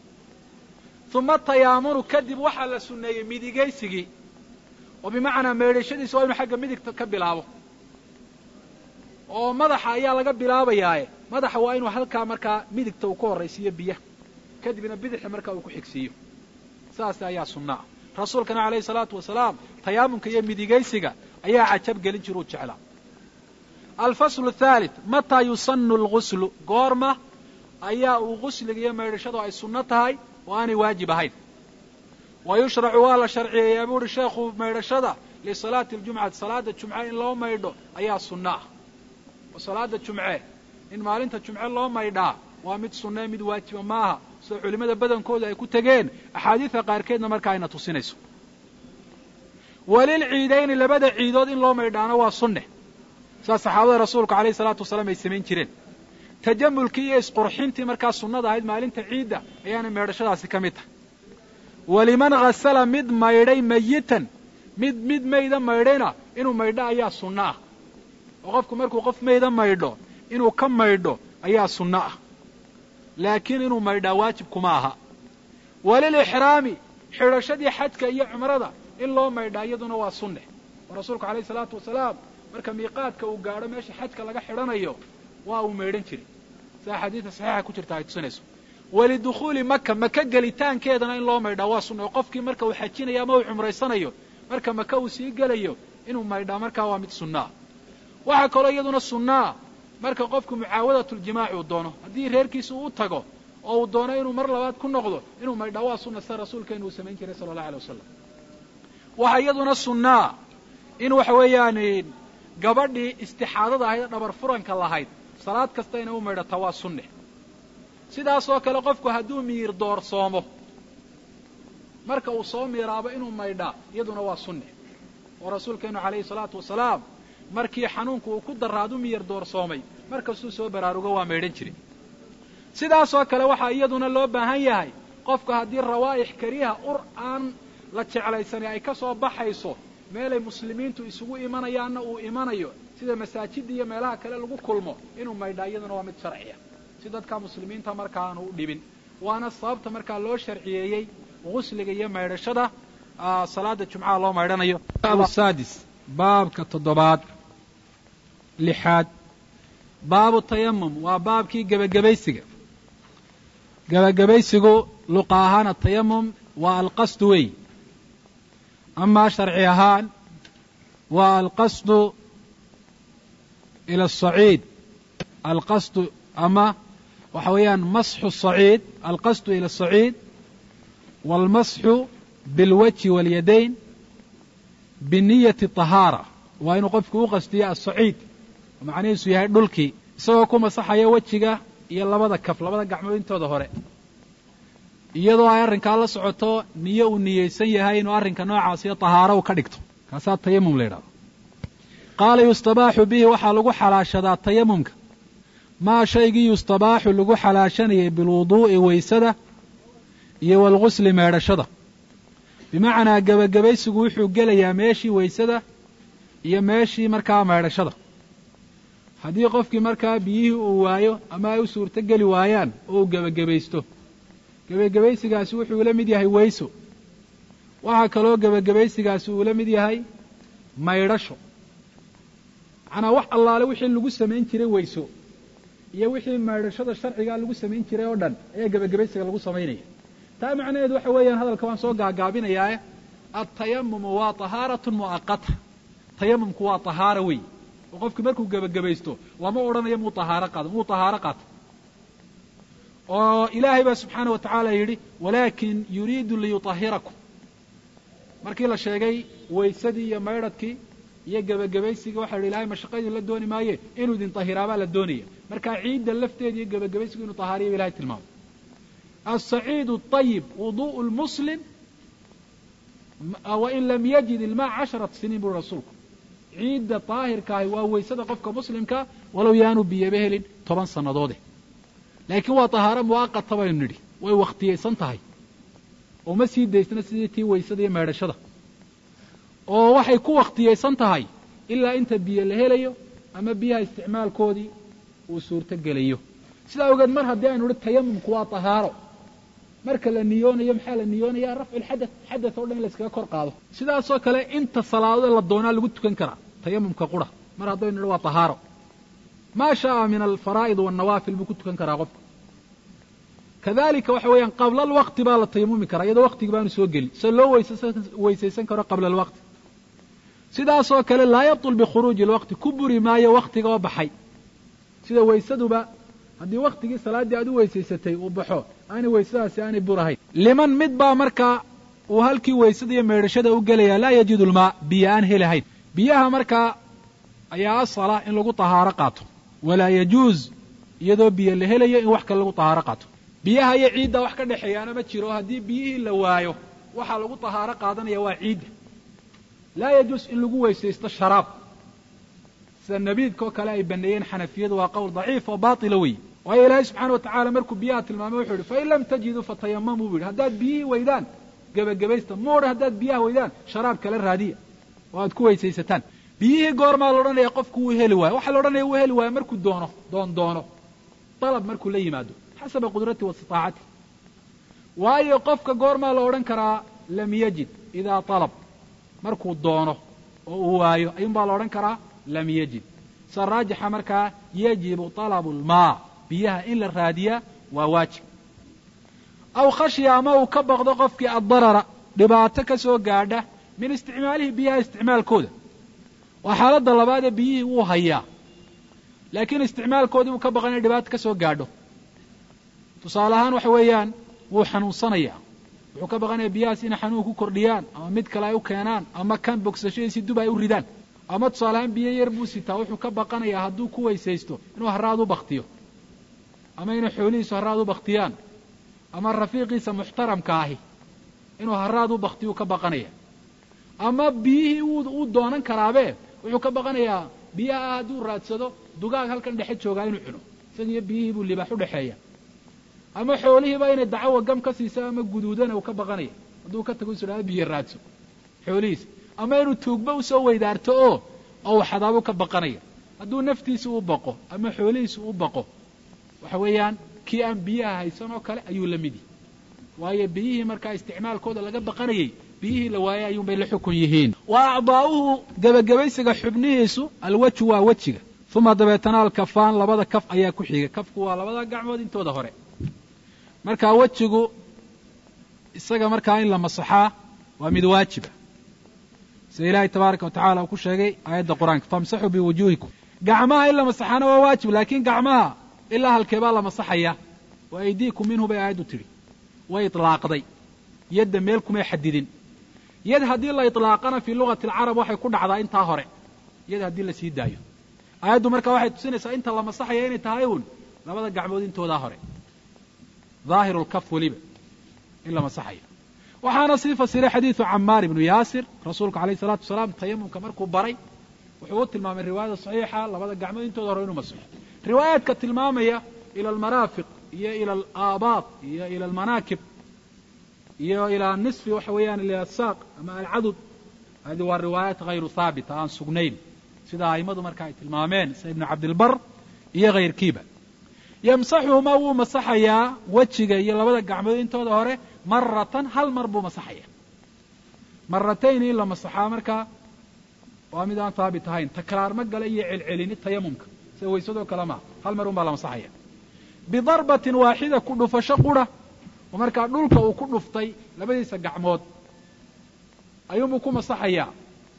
uma tayaamunu kadib waxaa la sunneeyey midigaysigii oo bimacnaa maydhashadiisa waa inu xagga midigta ka bilaabo oo madaxa ayaa laga bilaabayaaye madaxa waa inuu halkaa markaa midigta uu ka horraysiiyo biyaha kadibna bidixda markaa uu ku xigsiiyo saas ayaa sunna ah rasuulkana calayhi salaatu wasalaam tayaamumka iyo midigaysiga ayaa cajab gelin jira u jeclaa alfaslu thalith mataa yusanu alguslu goorma ayaa uu gusliga iyo maydhashadu ay sunno tahay oo aanay waajib ahayn wa yushracu waa la sharciyeeyaa buu uhi sheekhu maydhashada lisalaati aljumcati salaada jumce in loo maydho ayaa sunno ah oo salaada jumce in maalinta jumce loo maydhaa waa mid sunnae mid waajiba maaha sida culimmada badankooda ay ku tegeen axaadiida qaarkeedna markaa ayna tusinayso walilciidayni labada ciidood in loo maydhaana waa sunne sidaa saxaabada rasuulku alayhi salaatu wasalaam ay samayn jireen tajamulkii iyo isqurxintii markaa sunnada ahayd maalinta ciidda ayaana meedhashadaasi ka mid tahay waliman hasala mid maydhay mayitan mid mid mayda maydhayna inuu maydho ayaa sunno ah oo qofku markuu qof mayda maydho inuu ka maydho ayaa sunno ah laakiin inuu maydhaa waajib kuma aha walilixraami xidhashadii xajka iyo cumrada in loo maydhaa iyaduna waa sunne oo rasuulku alayhi salaatu wasalaam marka miiqaadka uu gaadho meesha xajka laga xidhanayo waa uu maydhan jiray sida xadiida saxiixa ku jirta ay tusinayso walidukhuuli maka maka gelitaankeedana in loo maydhaa waa sunna oo qofkii marka uu xajinayo ama uu cumraysanayo marka maka uu sii gelayo inuu maydhaa markaa waa mid sunnaa waxaa kaloo iyaduna sunnaa marka qofku mucaawadatljimaaci uu doono haddii reerkiisa uu u tago oo uu doono inuu mar labaad ku noqdo inuu maydhaa waa sunna sida rasuulkeenu uu samayn jiray sala allahu alay wasalam waxaa iyaduna sunnaa in waxa weeyaan gabadhii istixaadada ahayd ee dhabar furanka lahayd salaad kasta inay u maydhataa waa sunne sidaasoo kale qofku hadduu miir doorsoomo marka uu soo miiraabo inuu maydhaa iyaduna waa sunne oo rasuulkeenu calayhi salaatu wasalaam markii xanuunku uu ku daraadu miyir doorsoomay markastuu soo baraarugo waa maydhan jiray sidaasoo kale waxaa iyaduna loo baahan yahay qofku haddii rawaa'ix kariha ur aan la jeclaysanay ay ka soo baxayso meelay muslimiintu isugu imanayaanna uu imanayo sida masaajidda iyo meelaha kale lagu kulmo inuu maydhaa iyaduna waa mid sharciya si dadka muslimiinta marka aanu u dhibin waana sababta markaa loo sharciyeeyey gusliga iyo maydhashada salaada jumcaha loo maydhanayo sadis baabka toddobaad lixaad baabu tayamum waa baabkii gebagabaysiga gebagabaysigu luqa ahaan atayamum waa alqasdu wey amaa sharci ahaan waa alqasdu ila asaciid alqasdu ama waxa weeyaan masxu saciid alqasdu ila asaciid waalmasxu bilwajhi waاlyadayn biniyati طahaara waa inuu qofku u qastiyo asaciid macnihiisu yahay dhulkii isagoo ku masaxaya wejiga iyo labada kaf labada gacmood intooda hore iyadoo ay arrinkaa la socoto niyo uu niyeysan yahay inuu arrinka noocaasiyo tahaaro u ka dhigto kaasaa tayamum la yidhahdo qaala yustabaaxu bihi waxaa lagu xalaashadaa tayamumka maa shaygii yustabaaxu lagu xalaashanayay bilwuduu'i weysada iyo waalgusli meedhashada bimacnaa gebagabaysigu wuxuu gelayaa meeshii weysada iyo meeshii markaa meedhashada haddii qofkii markaa biyihii uu waayo ama ay u suurto geli waayaan oo uu gebagabaysto gebagabaysigaasi wuxuu la mid yahay weyso waxaa kaloo gebagabaysigaasi uu la mid yahay maydhasho macnaa wax allaale wixii lagu samayn jiray weyso iyo wixii maydhashada sharcigaa lagu samayn jiray oo dhan ayaa gebagabaysiga lagu samaynaya taa macnaheedu waxa weeyaan hadalka waan soo gaagaabinayaae altayamumu waa tahaaratun mu'aqata tayamumku waa tahaaro wey oo qofkii markuu gebagabaysto lama odhanayo muu tahaaro qaado muu tahaaro qaato oo ilaahay baa subxaana wa tacaala yidhi walaakin yuriidu liyutahirakum markii la sheegay weysadii iyo maydhadkii iyo gebagabaysigii waxa yidhi ilahay mashaqadii la dooni maaye inuu idin tahiraabaa la doonaya markaa ciidda lafteeda iyo gebagabaysigu inuu tahaariya ilahay tilmaamo alsaciid اطayib wuduء lmuslim wain lam yajid ilmaa casharat siniin buri rasuulku ciidda daahirkaahi waa weysada qofka muslimka walow yaanu biyaba helin toban sannadoode laakiin waa tahaaro mu'aqata baynu nidhi way wakhtiyaysan tahay oo ma sii daysna sidii tii weysada iyo meedhashada oo waxay ku wakhtiyaysan tahay ilaa inta biyo la helayo ama biyaha isticmaalkoodii uu suurto gelayo sidaa ogeed mar haddii aynu idhi tayamumku waa tahaaro marka la niyoonayo maxaa la niyoonaya rafcu lxadath xadath oo dhan in la iskaga kor qaado sidaasoo kale inta salaadood la doonaa lagu tukan karaa tayamumka qura mar haddaynu idhi waa tahaaro maa shaaa min alfaraa'id waannawaafil buu ku tukan karaa qofka kadalika waxa weeyaan qabla alwaqti baa la tayamumi karaa iyadoo waqtigi baanu soo gelin se loo weysaysan karo qabla alwaqti sidaasoo kale laa yabtul bikhuruuji alwaqti ku buri maayo waktiga oo baxay sida weysaduba haddii waktigii salaaddii aad u weysaysatay uu baxo aanay weysadaasi aanay burahayn liman mid baa markaa uu halkii weysada iyo meedhashada u gelaya laa yajidu lmaa biyo aan helahayn biyaha markaa ayaa asala in lagu tahaaro qaato walaa yajuuz iyadoo biyo la helayo in wax kale lagu tahaaro qaato biyaha iyo ciidda wax ka dhexeeyaana ma jiro haddii biyihii la waayo waxaa lagu tahaaro qaadanaya waa ciidda laa yajuus in lagu weysaysto sharaab sida nabiidka oo kale ay baneeyeen xanafiyadu waa qowl daciif oo baatila weeye waayo ilaahay subxaana wa tacala markuu biyaha tilmaamay wuxuu yihi fain lam tajiduu fatayamamuu bu yidhi haddaad biyihii weydaan gebagabaysta moodha haddaad biyaha weydaan sharaab kala raadiya oo aad ku weysaysataan biyihii goormaa la odhanaya qofku wuu heli waayo waxaa la odhanaya wuu heli waayo markuu doono doon doono dalab markuu la yimaado xasaba qudrati wa istiaacati waayo qofka goormaa la odhan karaa lam yajid idaa alab markuu doono oo uu waayo ayuunbaa la odhan karaa lam yajid sa raajixa markaa yajibu talabu lmaa biyaha in la raadiyaa waa waajib aw khashya ama uu ka baqdo qofkii addarara dhibaato ka soo gaadha min isticmaalihi biyaha isticmaalkooda waa xaaladda labaadee biyihii wuu hayaa laakiin isticmaalkoodii uu ka baqan inay dhibaato ka soo gaadho tusaale ahaan waxa weeyaan wuu xanuunsanayaa wuxuu ka baqanaya biyahaas inay xanuun ku kordhiyaan ama mid kale ay u keenaan ama kan bogsashadiisi dub ay u ridaan ama tusaale ahaan biyo yar buu sitaa wuxuu ka baqanayaa hadduu ku weysaysto inuu haraad u baktiyo ama inay xoolihiisu haraad u baktiyaan ama rafiiqiisa muxtaramka ahi inuu haraad u baktiyu ka baqanaya ama biyihii uu doonan karaabe wuxuu ka baqanayaa biyaha hadduu raadsado dugaag halkan dhexe joogaa inuu cuno isagiiyo biyihii buu libaax u dhexeeya ama xoolihiiba inay dacawa gam ka siiso ama guduudana uu ka baqanaya hadduu ka tago isu dhaha biyo raadso xoolihiisa ama inuu tuugba usoo weydaarto oo oo waxadaabuu ka baqanaya hadduu naftiisa u baqo ama xoolihiisa u baqo waxa weeyaan kii aan biyaha haysan oo kale ayuu la midi waayo biyihii markaa isticmaalkooda laga baqanayay biyihii la waayay ayuunbay la xukun yihiin wa acdaa'uhu gebagabaysiga xubnihiisu alwaju waa wejiga uma dabeetana alkafaan labada kaf ayaa ku xiga kafku waa labada gacmood intooda hore markaa wejigu isaga markaa in la masaxaa waa mid waajiba sida ilaahay tabaaraka wa tacala uu ku sheegay aayadda qur-aanka famsaxuu biwujuuhikum gacmaha in la masaxaana waa waajib laakiin gacmaha ilaa halkeebaa la masaxaya wa aydiikum minhu bay aayaddu tidhi way itlaaqday yadda meel kumay xadidin yad haddii la itlaaqana fii lugati alcarab waxay ku dhacdaa intaa hore yad haddii la sii daayo aayaddu markaa waxay tusinaysaa inta la masaxaya inay tahay uun labada gacmood intoodaa hore dhaahiru lkaf weliba in la masaxayo waxaana sii fasiray xadiidu camaar ibnu yaasir rasuulku alayh isalaatu wasalaam tayamumka markuu baray wuxuu u tilmaamay riwaayada saxiixa labada gacmood intooda hore inuu masaxo riwaayaadka tilmaamaya ila almaraafiq iyo ila alaabaad iyo ila almanaakib iyo ilaa nisfi waxa weeyaan ila asaaq ama alcadud hadi waa riwaayaat hayru haabita aan sugnayn sida a'immadu marka ay tilmaameen sida ibnu cabdilbar iyo hayrkiiba yamsaxuhumaa wuu masaxayaa wejiga iyo labada gacmood intooda hore maratan hal mar buu masaxaya maratayn in la masaxaa markaa waa mid aan haabit ahayn takraar ma gala iyo celcelini tayamumka sida waysadoo kale maa hal mar un baa la masaxaya bidarbatin waaxida ku dhufasho qura oo markaa dhulka uu ku dhuftay labadiisa gacmood ayuunbuu ku masaxayaa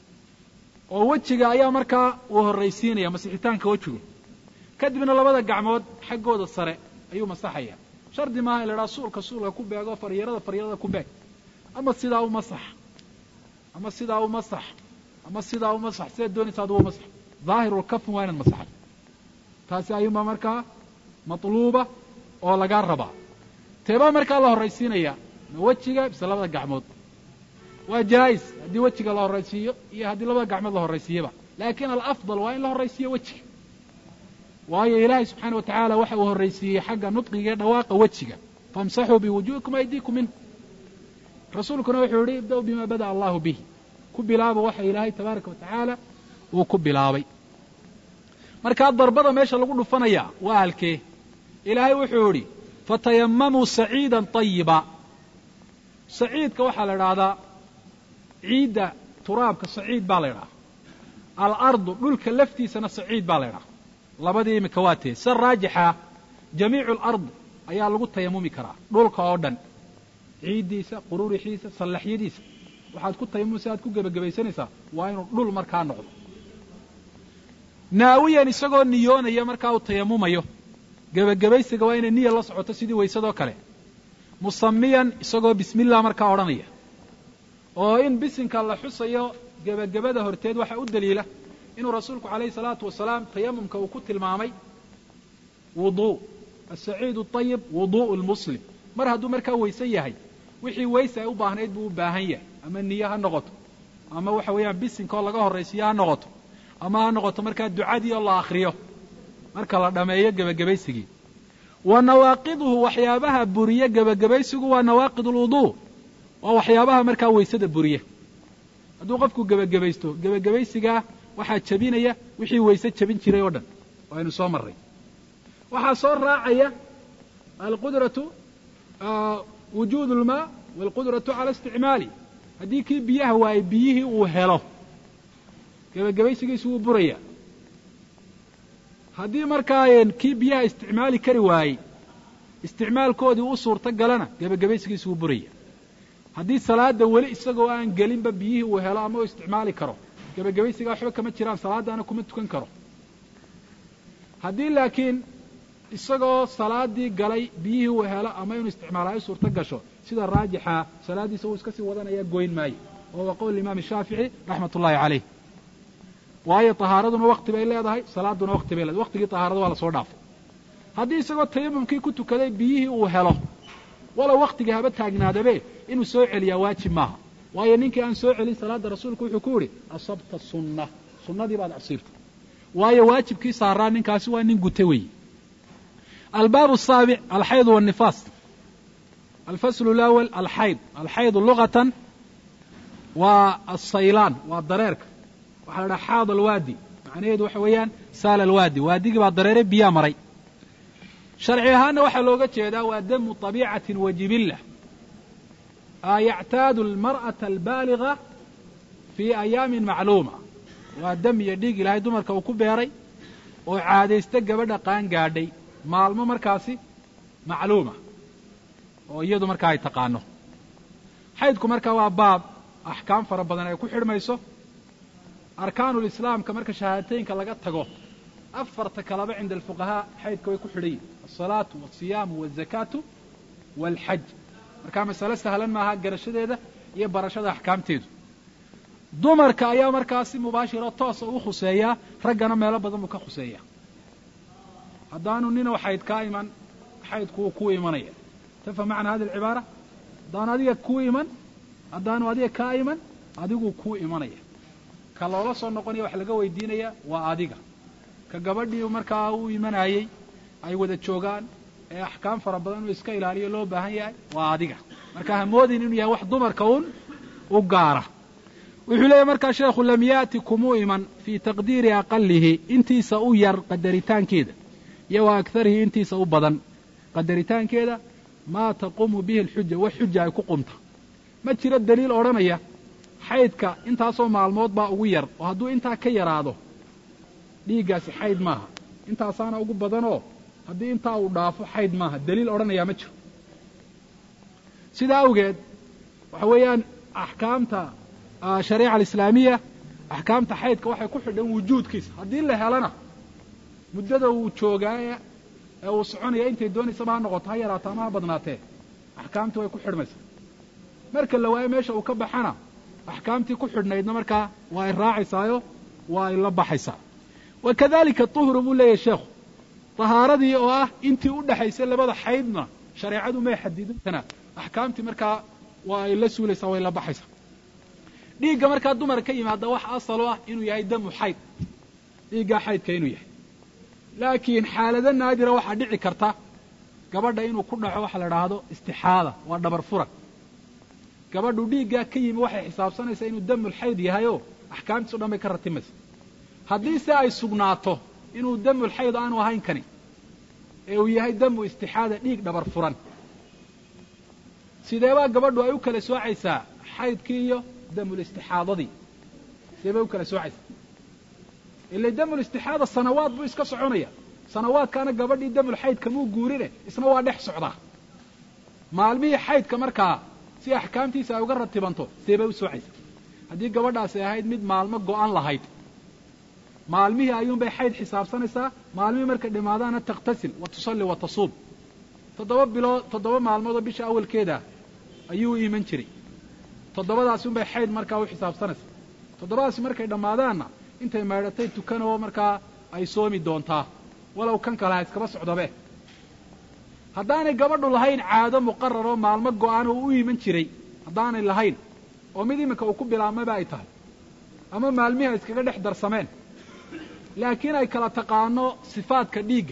oo wejiga ayaa markaa uu horraysiinaya masixitaanka wejigu kadibna labada gacmood xaggooda sare ayuu masaxaya shardi maaha in la idhaha suulka suulka ku beego faryarada faryarada ku beeg ama sidaa u masax ama sidaa u masax ama sidaa u masax sidaad doonaysa adugu masax daahirulkafn waa inaad masaxdo taasi ayuunbaa markaa matluuba oo lagaa rabaa teebaa markaa la horraysiinaya ma wejiga mise labada gacmood waa jaais haddii wejiga la horraysiiyo iyo haddii labada gacmood la horraysiiyaba laakiin alafdal waa in la horraysiiyo wejiga waayo ilaahay subxaana wa tacaala waxa uu horraysiiyey xagga nudqiga ee dhawaaqa wejiga famsaxuu biwujuhikum aydiikum minhu rasuulkuna wuxuu yihi ibda-u bima bada'a allahu bih ku bilaaba waxa ilaahay tabaaraka wa tacaala uu ku bilaabay markaa darbada meesha lagu dhufanayaa waa halkee ilaahay wuxuu idhi fatayamamuu saciidan طayiba saciidka waxaa la idhaahdaa ciidda turaabka saciid baa la idhaha alardu dhulka laftiisana saciid baa la idhaha labadii imika waa tee sida raajixa jamiicu alard ayaa lagu tayamumi karaa dhulka oo dhan ciiddiisa qururixiisa sallaxyadiisa waxaad ku tayamumsa aad ku gebagabaysanaysaa waa inuu dhul markaa noqdo naawiyan isagoo niyoonaya markaa uu tayamumayo gebagabaysiga waa inay niya la socoto sidii waysadoo kale musamiyan isagoo bismillah markaa odhanaya oo in bisinka la xusayo gebagabada horteed waxaa u daliila inuu rasuulku calayhi salaatu wasalaam tayamumka uu ku tilmaamay wuduu asaciid ayib wudu'u lmuslim mar hadduu markaa weyse yahay wixii weyse ay u baahnayd buu u baahan yahay ama niye ha noqoto ama waxa weeyaan bisinkaoo laga horraysiyo ha noqoto ama ha noqoto markaa ducadii oo la akhriyo marka la dhammeeyo gebagabaysigii wa nawaaqiduhu waxyaabaha buriye gebagabaysigu waa nawaaqid alwuduu waa waxyaabaha markaa weysada buriye hadduu qofku gebagabaysto gebagabaysigaa waxaa jebinaya wixii weyse jebin jiray oo dhan aynu soo marray waxaa soo raacaya alqudratu wujuud ulmaa waalqudratu cala isticmaali haddii kii biyaha waaye biyihii uu helo gebagabaysigiisu wuu buraya haddii markaa kii biyaha isticmaali kari waayey isticmaalkoodii u suurto galana gebagabaysigiisu wuu buraya haddii salaada weli isagoo aan gelinba biyihii uu helo ama uu isticmaali karo gebagabaysigaa waxba kama jiraan salaadaana kuma tukan karo haddii laakiin isagoo salaadii galay biyihii uu helo ama inuu isticmaala ay suurto gasho sida raajixa salaaddiisa uu iska sii wadanaya goyn maayo wa huwa qowl imaam shaafici raxmat ullahi caleyh waayo tahaaraduna wakti bay leedahay salaaduna wakti bay leedahay waktigii tahaarada waa lasoo dhaafay haddii isagoo tayamumkii ku tukaday biyihii uu helo walow waktigii haba taagnaadabe inuu soo celiyaa waajib maaha waayo ninkii aan soo celin salaadda rasuulku wuxuu ku yidhi asabta sunna sunnadii baad asiibtay waayo waajibkii saaraa ninkaasi waa nin guta weeye albaab الsaabic alxayd wالnifaas alfasl اlأwl alxayd alxaydu lugatan waa asaylaan waa dareerka waxaa la dhaha xaad alwaadi macnaheedu waxa weeyaan saal alwaadi waadigii baa dareere biyaa maray sharci ahaanna waxaa looga jeedaa waa damu طabiicati wa jibila yactaadu almar'ata albaaliga fii ayaamin macluuma waa dam iyo dhiig ilaahay dumarka uu ku beeray oo caadaysta gabadha qaan gaadhay maalmo markaasi macluuma oo iyadu markaa ay taqaano xaydku markaa waa baab axkaam fara badan ay ku xidhmayso arkaanulislaamka marka shahaadateynka laga tago afarta kaleba cinda alfuqahaa xaydka way ku xidhan yihin alsalaatu walsiyaamu walzakaatu waalxaj markaa masale sahlan maaha garashadeeda iyo barashada axkaamteedu dumarka ayaa markaasi mubaashiro toosa u khuseeyaa raggana meelo badan buu ka khuseeyaa haddaanu ninow xayd kaa iman xaydku wuu kuu imanaya tafham macna hadi alcibaara haddaanu adiga kuu iman haddaanu adiga kaa iman adiguu kuu imanaya ka loola soo noqonaya wax laga weydiinaya waa adiga ka gabadhii markaa u imanayey ay wada joogaan ee axkaam fara badan inuu iska ilaaliyo loo baahan yahay waa adiga marka hamoodin inuu yahay wax dumarka un u gaara wuxuu leeyahy markaa sheekhu lam yaati kumuu iman fii taqdiiri aqalihi intiisa u yar qadaritaankeeda iyo wa akarihi intiisa u badan qadaritaankeeda maa taquumu bihi alxuja wax xuja ay ku qumta ma jiro daliil odhanaya xaydka intaasoo maalmood baa ugu yar oo hadduu intaa ka yaraado dhiiggaasi xayd maaha intaasaana ugu badanoo haddii intaa uu dhaafo xayd maaha daliil odhanayaa ma jiro sidaa awgeed waxa weeyaan axkaamta shariica alislaamiya axkaamta xaydka waxay ku xidhan wujuudkiisa haddii la helana muddada uu joogaa ee uu soconaya intay doonaysaba ha noqoto ha yaraato ama ha badnaatee axkaamtii way ku xidhmaysaa marka la waayo meesha uu ka baxana axkaamtii ku xidhnaydna markaa waa ay raacaysaayo waa ay la baxaysaa wa kadalika tuhru buu leeyahay sheekhu tahaaradii oo ah intii u dhexaysay labada xaydna shareecadu may xadidintana axkaamtii markaa waa ay la suulaysaa way la baxaysaa dhiigga markaa dumar ka yimaada wax asal u ah inuu yahay damu xayd dhiiggaa xaydka inuu yahay laakiin xaalado naadira waxaa dhici karta gabadha inuu ku dhaco waxa la idhaahdo istixaada waa dhabar furan gabadhu dhiiggaa ka yimi waxay xisaabsanaysaa inuu damulxayd yahayoo axkaamtiis o dhan bay ka ratimaysa haddii se ay sugnaato inuu damulxayd aanu ahayn kani ee uu yahay damu istixaada dhiig dhabar furan sideebaa gabadhu ay u kala soocaysaa xaydkii iyo damulistixaadadii sidee bay u kala soocaysaa ila damulistixaada sanawaad buu iska soconaya sanawaadkaana gabadhii damul xaydka muu guurine isna waa dhex socdaa maalmihii xaydka markaa si axkaamtiisa ay uga ratibanto see bay u soocaysa haddii gabadhaasi ahayd mid maalmo go'an lahayd maalmihii ayuunbay xayd xisaabsanaysaa maalmihii markay dhimaadaana takhtasil wa tusalli wa tasuub toddoba bilood toddoba maalmoodoo bisha awalkeeda ayuu u iman jiray toddobadaasi unbay xayd markaa u xisaabsanaysaa toddobadaasi markay dhammaadaanna intay maydhatay tukan oo markaa ay soomi doontaa walow kan kale ha iskaba socdabe haddaanay gabadhu lahayn caado muqarar oo maalmo go'an oo u iman jiray haddaanay lahayn oo mid iminka uu ku bilaabmayba ay tahay ama maalmihi ay iskaga dhex darsameen laakiin ay kala taqaano sifaadka dhiigga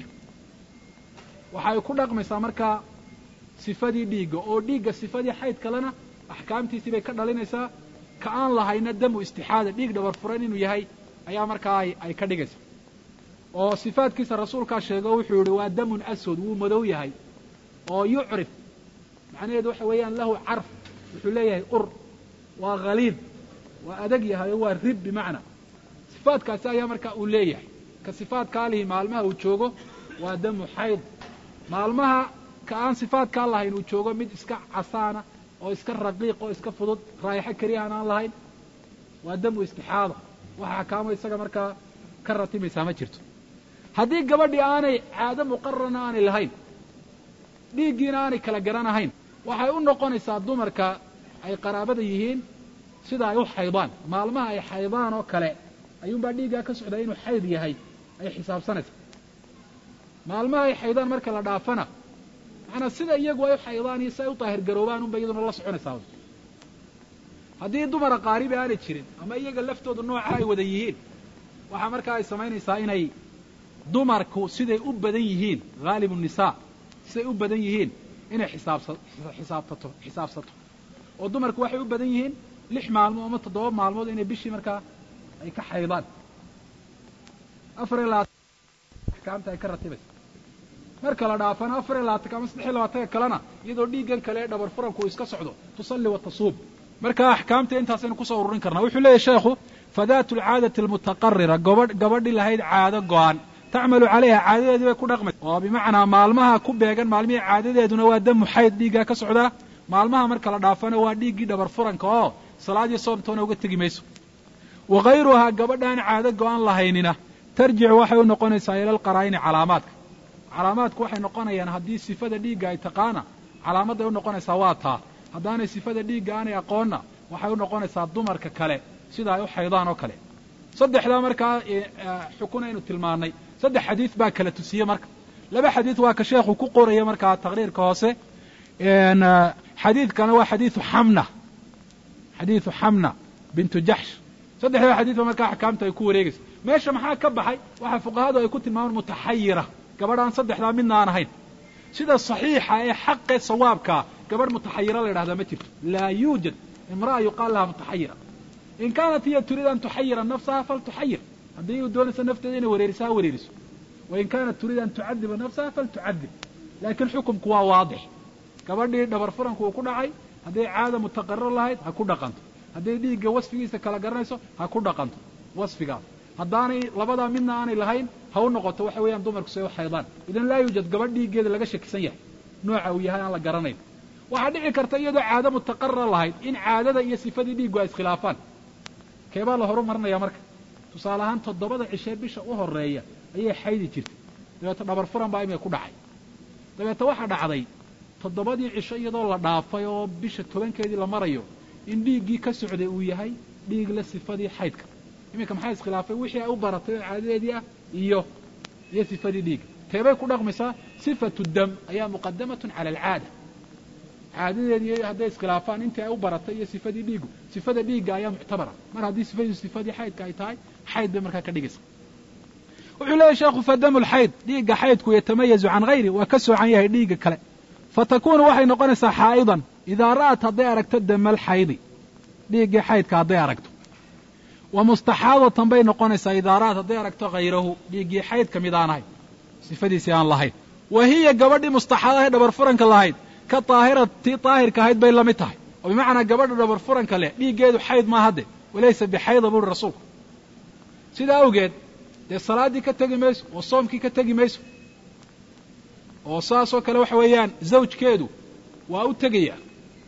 waxay ku dhaqmaysaa markaa sifadii dhiigga oo dhiigga sifadii xayd kalena axkaamtiisii bay ka dhalinaysaa ka aan lahayna damu istixaada dhiig dhabar furan inuu yahay ayaa markaa ay ka dhigaysa oo sifaadkiisa rasuulkaa sheego wuxuu yihi waa damun aswad wuu madow yahay oo yucrif macnaheedu waxa weeyaan lahu carf wuxuu leeyahay ur waa khaliid waa adag yahay oo waa rib bimacnaa sifaadkaasi ayaa markaa uu leeyahay ka sifaadkaa lihi maalmaha uu joogo waa damu xayd maalmaha ka aan sifaadkaa lahayn uu joogo mid iska casaana oo iska raqiiq oo iska fudud raayaxo keliyahan aan lahayn waa damu istixaada waxa axkaamo isaga markaa ka ratimaysaa ma jirto haddii gabadhii aanay caado muqararna aanay lahayn dhiiggiina aanay kala garanahayn waxay u noqonaysaa dumarka ay qaraabada yihiin sida ay u xaydaan maalmaha ay xaydaan oo kale ayuunbaa dhiiggaa ka socdaa inuu xayd yahay ay xisaabsanaysaa maalmaha ay xaydaan marka la dhaafana macanaa sida iyagu ay u xaydaan iyo si ay u daahir garoobaan unba iyaduna la soconaysaa haddii dumara qaaribi aanay jirin ama iyaga laftooda nooca ay wada yihiin waxaa markaa ay samaynaysaa inay dumarku siday u badan yihiin haalibu nisaa siday u badan yihiin inay xisaabsa xisaabtato xisaabsato oo dumarku waxay u badan yihiin lix maalmood ama toddoba maalmood inay bishii markaa ay ka xaydaan afar iyo labaatan axkaamta ay ka ratibaysa marka la dhaafana afar iyo labaatanka ama saddex iyo labaatanka kalena iyadoo dhiiggan kale ee dhabar furanku uu iska socdo tusalli wa tasuub marka axkaamta intaasaynu kusoo ururin karnaa wuxuu leeyahy sheekhu fadaatu alcaadati almutaqarira gabadh gabadhi lahayd caado go-an tacmalu calayha caadadeedii bay ku dhaqmaysa oo bimacnaa maalmaha ku beegan maalmihii caadadeeduna waa damu xayd dhiiggaa ka socdaa maalmaha marka la dhaafana waa dhiiggii dhabar furanka oo salaadiyo soomtoona uga tegi mayso wa hayruhaa gabadhaan caado go-an lahaynina tarjicu waxay u noqonaysaa ila alqaraa'ini calaamaadka calaamaadku waxay noqonayaan haddii sifada dhiigga ay taqaana calaamaday u noqonaysaa waa taa haddaanay sifada dhiigga aanay aqoonna waxay u noqonaysaa dumarka kale sida ay u xaydaan oo kale saddexdaa markaa xukun aynu tilmaannay saddex xadiid baa kala tusiye marka laba xadiid waa ka sheekhu ku qoraya markaa taqriirka hoose xadiidkana waa xadiidu xamna xadiidu xamna bintu jaxsh saddexdaa xadiid ba markaa axkaamta ay ku wareegaysa meesha maxaa ka baxay waxaa fuqahadu ay ku tilmaamaan mutaxayira gabadhaan saddexdaa midna aan ahayn sida saxiixa ee xaqee sawaabkaa gabadh mutaxayira la yidhahdaa ma jirto laa yuujad imra'a yuqaal laha mutaxayira in kaanat hiya turiid an tuxayira nafsaha faltuxayir haddii u doonaysa nafteeda inay wareeriso ha wareeriso wain kaanat turiid an tucadiba nafsaha faltucadib laakiin xukumku waa waadix gabadhii dhabar furanku uu ku dhacay hadday caada mutaqarir lahayd ha ku dhaqanto hadday dhiigga wasfigiisa kala garanayso ha ku dhaqanto wasfigaas haddaanay labadaa midna aanay lahayn ha u noqoto waxa weeyaan dumarku say u xaydaan idan laa yuujad gabadh dhiiggeeda laga shakisan yahay nooca uu yahay aan la garanayn waxaa dhici karta iyadoo caado mutaqarira lahayd in caadada iyo sifadii dhiiggu ay iskhilaafaan keebaa la horumarinaya marka tusaale ahaan toddobada cishee bisha u horeeya ayay xaydi jirtay dabeeta dhabar furan baa imika ku dhacay dabeeta waxaa dhacday toddobadii cisho iyadoo la dhaafay oo bisha tobankeedii la marayo in dhiiggii ka socday uu yahay dhiig la sifadii xaydka iminka maxaa iskhilaafay wixii ay u baratay oo caadadeedii ah iyo iyo sifadii dhiigga teebay ku dhaqmaysaa sifatu dam ayaa muqadamatun cala alcaada caadadeedii hadday iskhilaafaan intii ay u baratay iyo sifadii dhiiggu sifada dhiigga ayaa muctabara mar haddii sifadiisu sifadii xaydka ay tahay xayd bay markaa ka dhigaysa wuxuu leeyahy sheekhu fadamu lxayd dhiigga xaydku yatamayazu can hayri waa ka soocan yahay dhiigga kale fatakunu waxay noqonaysaa xaa'idan idaa ra'at hadday aragto damal xaydi dhiiggii xaydka hadday aragto wa mustaxaadatan bay noqonaysaa idaa ra'at hadday aragto hayrahu dhiiggii xaydka mid aan ahayn sifadiisii aan lahayn wa hiya gabadhii mustaxaadahay dhabar furanka lahayd ka daahiratii daahirka ahayd bay la mid tahay oo bimacnaa gabadha dhabar furanka leh dhiiggeedu xayd maa hadde walaysa bixayda buuhi rasuulku sidaa awgeed dee salaaddii ka tegi mayso oo soomkii ka tegi mayso oo saasoo kale waxa weeyaan zawjkeedu waa u tegaya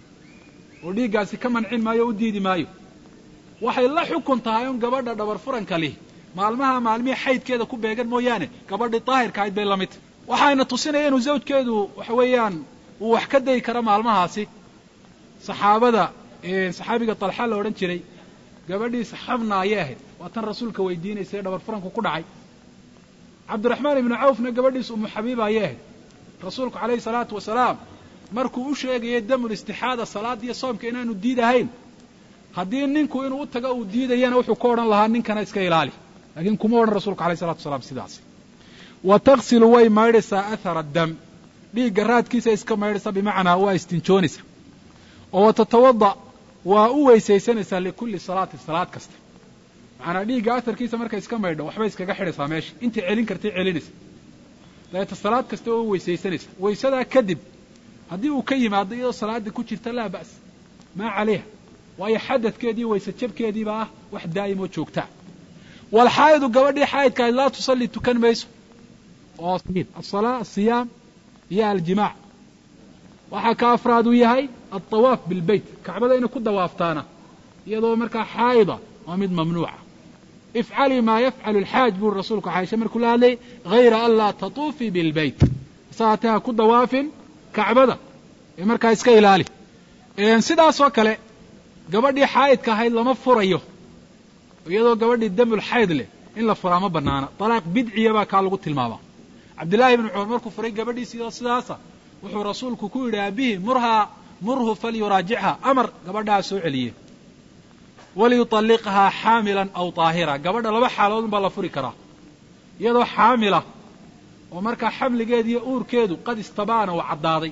oo dhiiggaasi ka mancin maayo o u diidi maayo waxay la xukun tahay un gabadha dhabar furanka lihi maalmaha maalmihii xaydkeeda ku beegan mooyaane gabadhii daahirka ahayd bay la mid tahy waxayna tusinaya inuu zawjkeedu waxa weeyaan uu wax ka dayi karo maalmahaasi saxaabada saxaabiga talxa la odhan jiray gabadhiisa xabna ayay ahayd waa tan rasuulka weydiinaysa ee dhabar furanku ku dhacay cabdiraxmaan ibnu cawfna gabadhiisa umu xabiiba ayay ahayd rasuulku calayhi salaatu wasalaam markuu u sheegayay damul istixaada salaada iyo soomka inaanu diid ahayn haddii ninku inuu u tago uu diidayana wuxuu ka odhan lahaa ninkana iska ilaali laakiin kuma odhan rasuulku alayh salatu wasalaam sidaas wa taksilu way maydhaysaa athara dam dhiigga raadkiisa iska maydhaysaa bimacnaa waa istinjoonaysa oo wa tatawada waa u weysaysanaysaa likulli salaatin salaad kasta macnaa dhiigga aharkiisa markay iska maydho waxbay iskaga xidhaysaa meesha intay celin kartay celinaysa dabeeta salaad kasta waa u weysaysanaysa weysadaa kadib haddii uu ka yimaado iyadoo salaada ku jirta laa ba's maa calayha waayo xadadkeedii wayse jabkeediiba ah wax daa'imoo joogtaa walxaa'idu gabadhii xaa'idkaahayd laa tusalli tukan mayso oo asalaa asiyaam iyo aljimaac waxaa ka afraad uu yahay alطawaaf bilbeyt kacbada inay ku dawaaftaana iyadoo markaa xaa'ida waa mid mamnuuca ifcalii maa yafcalu alxaaj buri rasuulku caaisha markuu la hadlayay hayra an laa tatuufii bilbeyt saatee ha ku dawaafin kacbada ee markaa iska ilaali sidaasoo kale gabadhii xaa'idka ahayd lama furayo iyadoo gabadhii damul xayd leh in la furaa ma banaana talaaq bidciya baa kaa lagu tilmaamaa cabdillahi ibnu cumar markuu furay gabadhiisii sidaasa wuxuu rasuulku ku yidhi abihi murhaa murhu falyuraajichaa amar gabadhaa soo celiye waliyuطalliqhaa xaamilan aw طaahira gabadha laba xaaloodun baa la furi karaa iyadoo xaamila oo markaa xamligeeda iyo uurkeedu qad istabaana uu caddaaday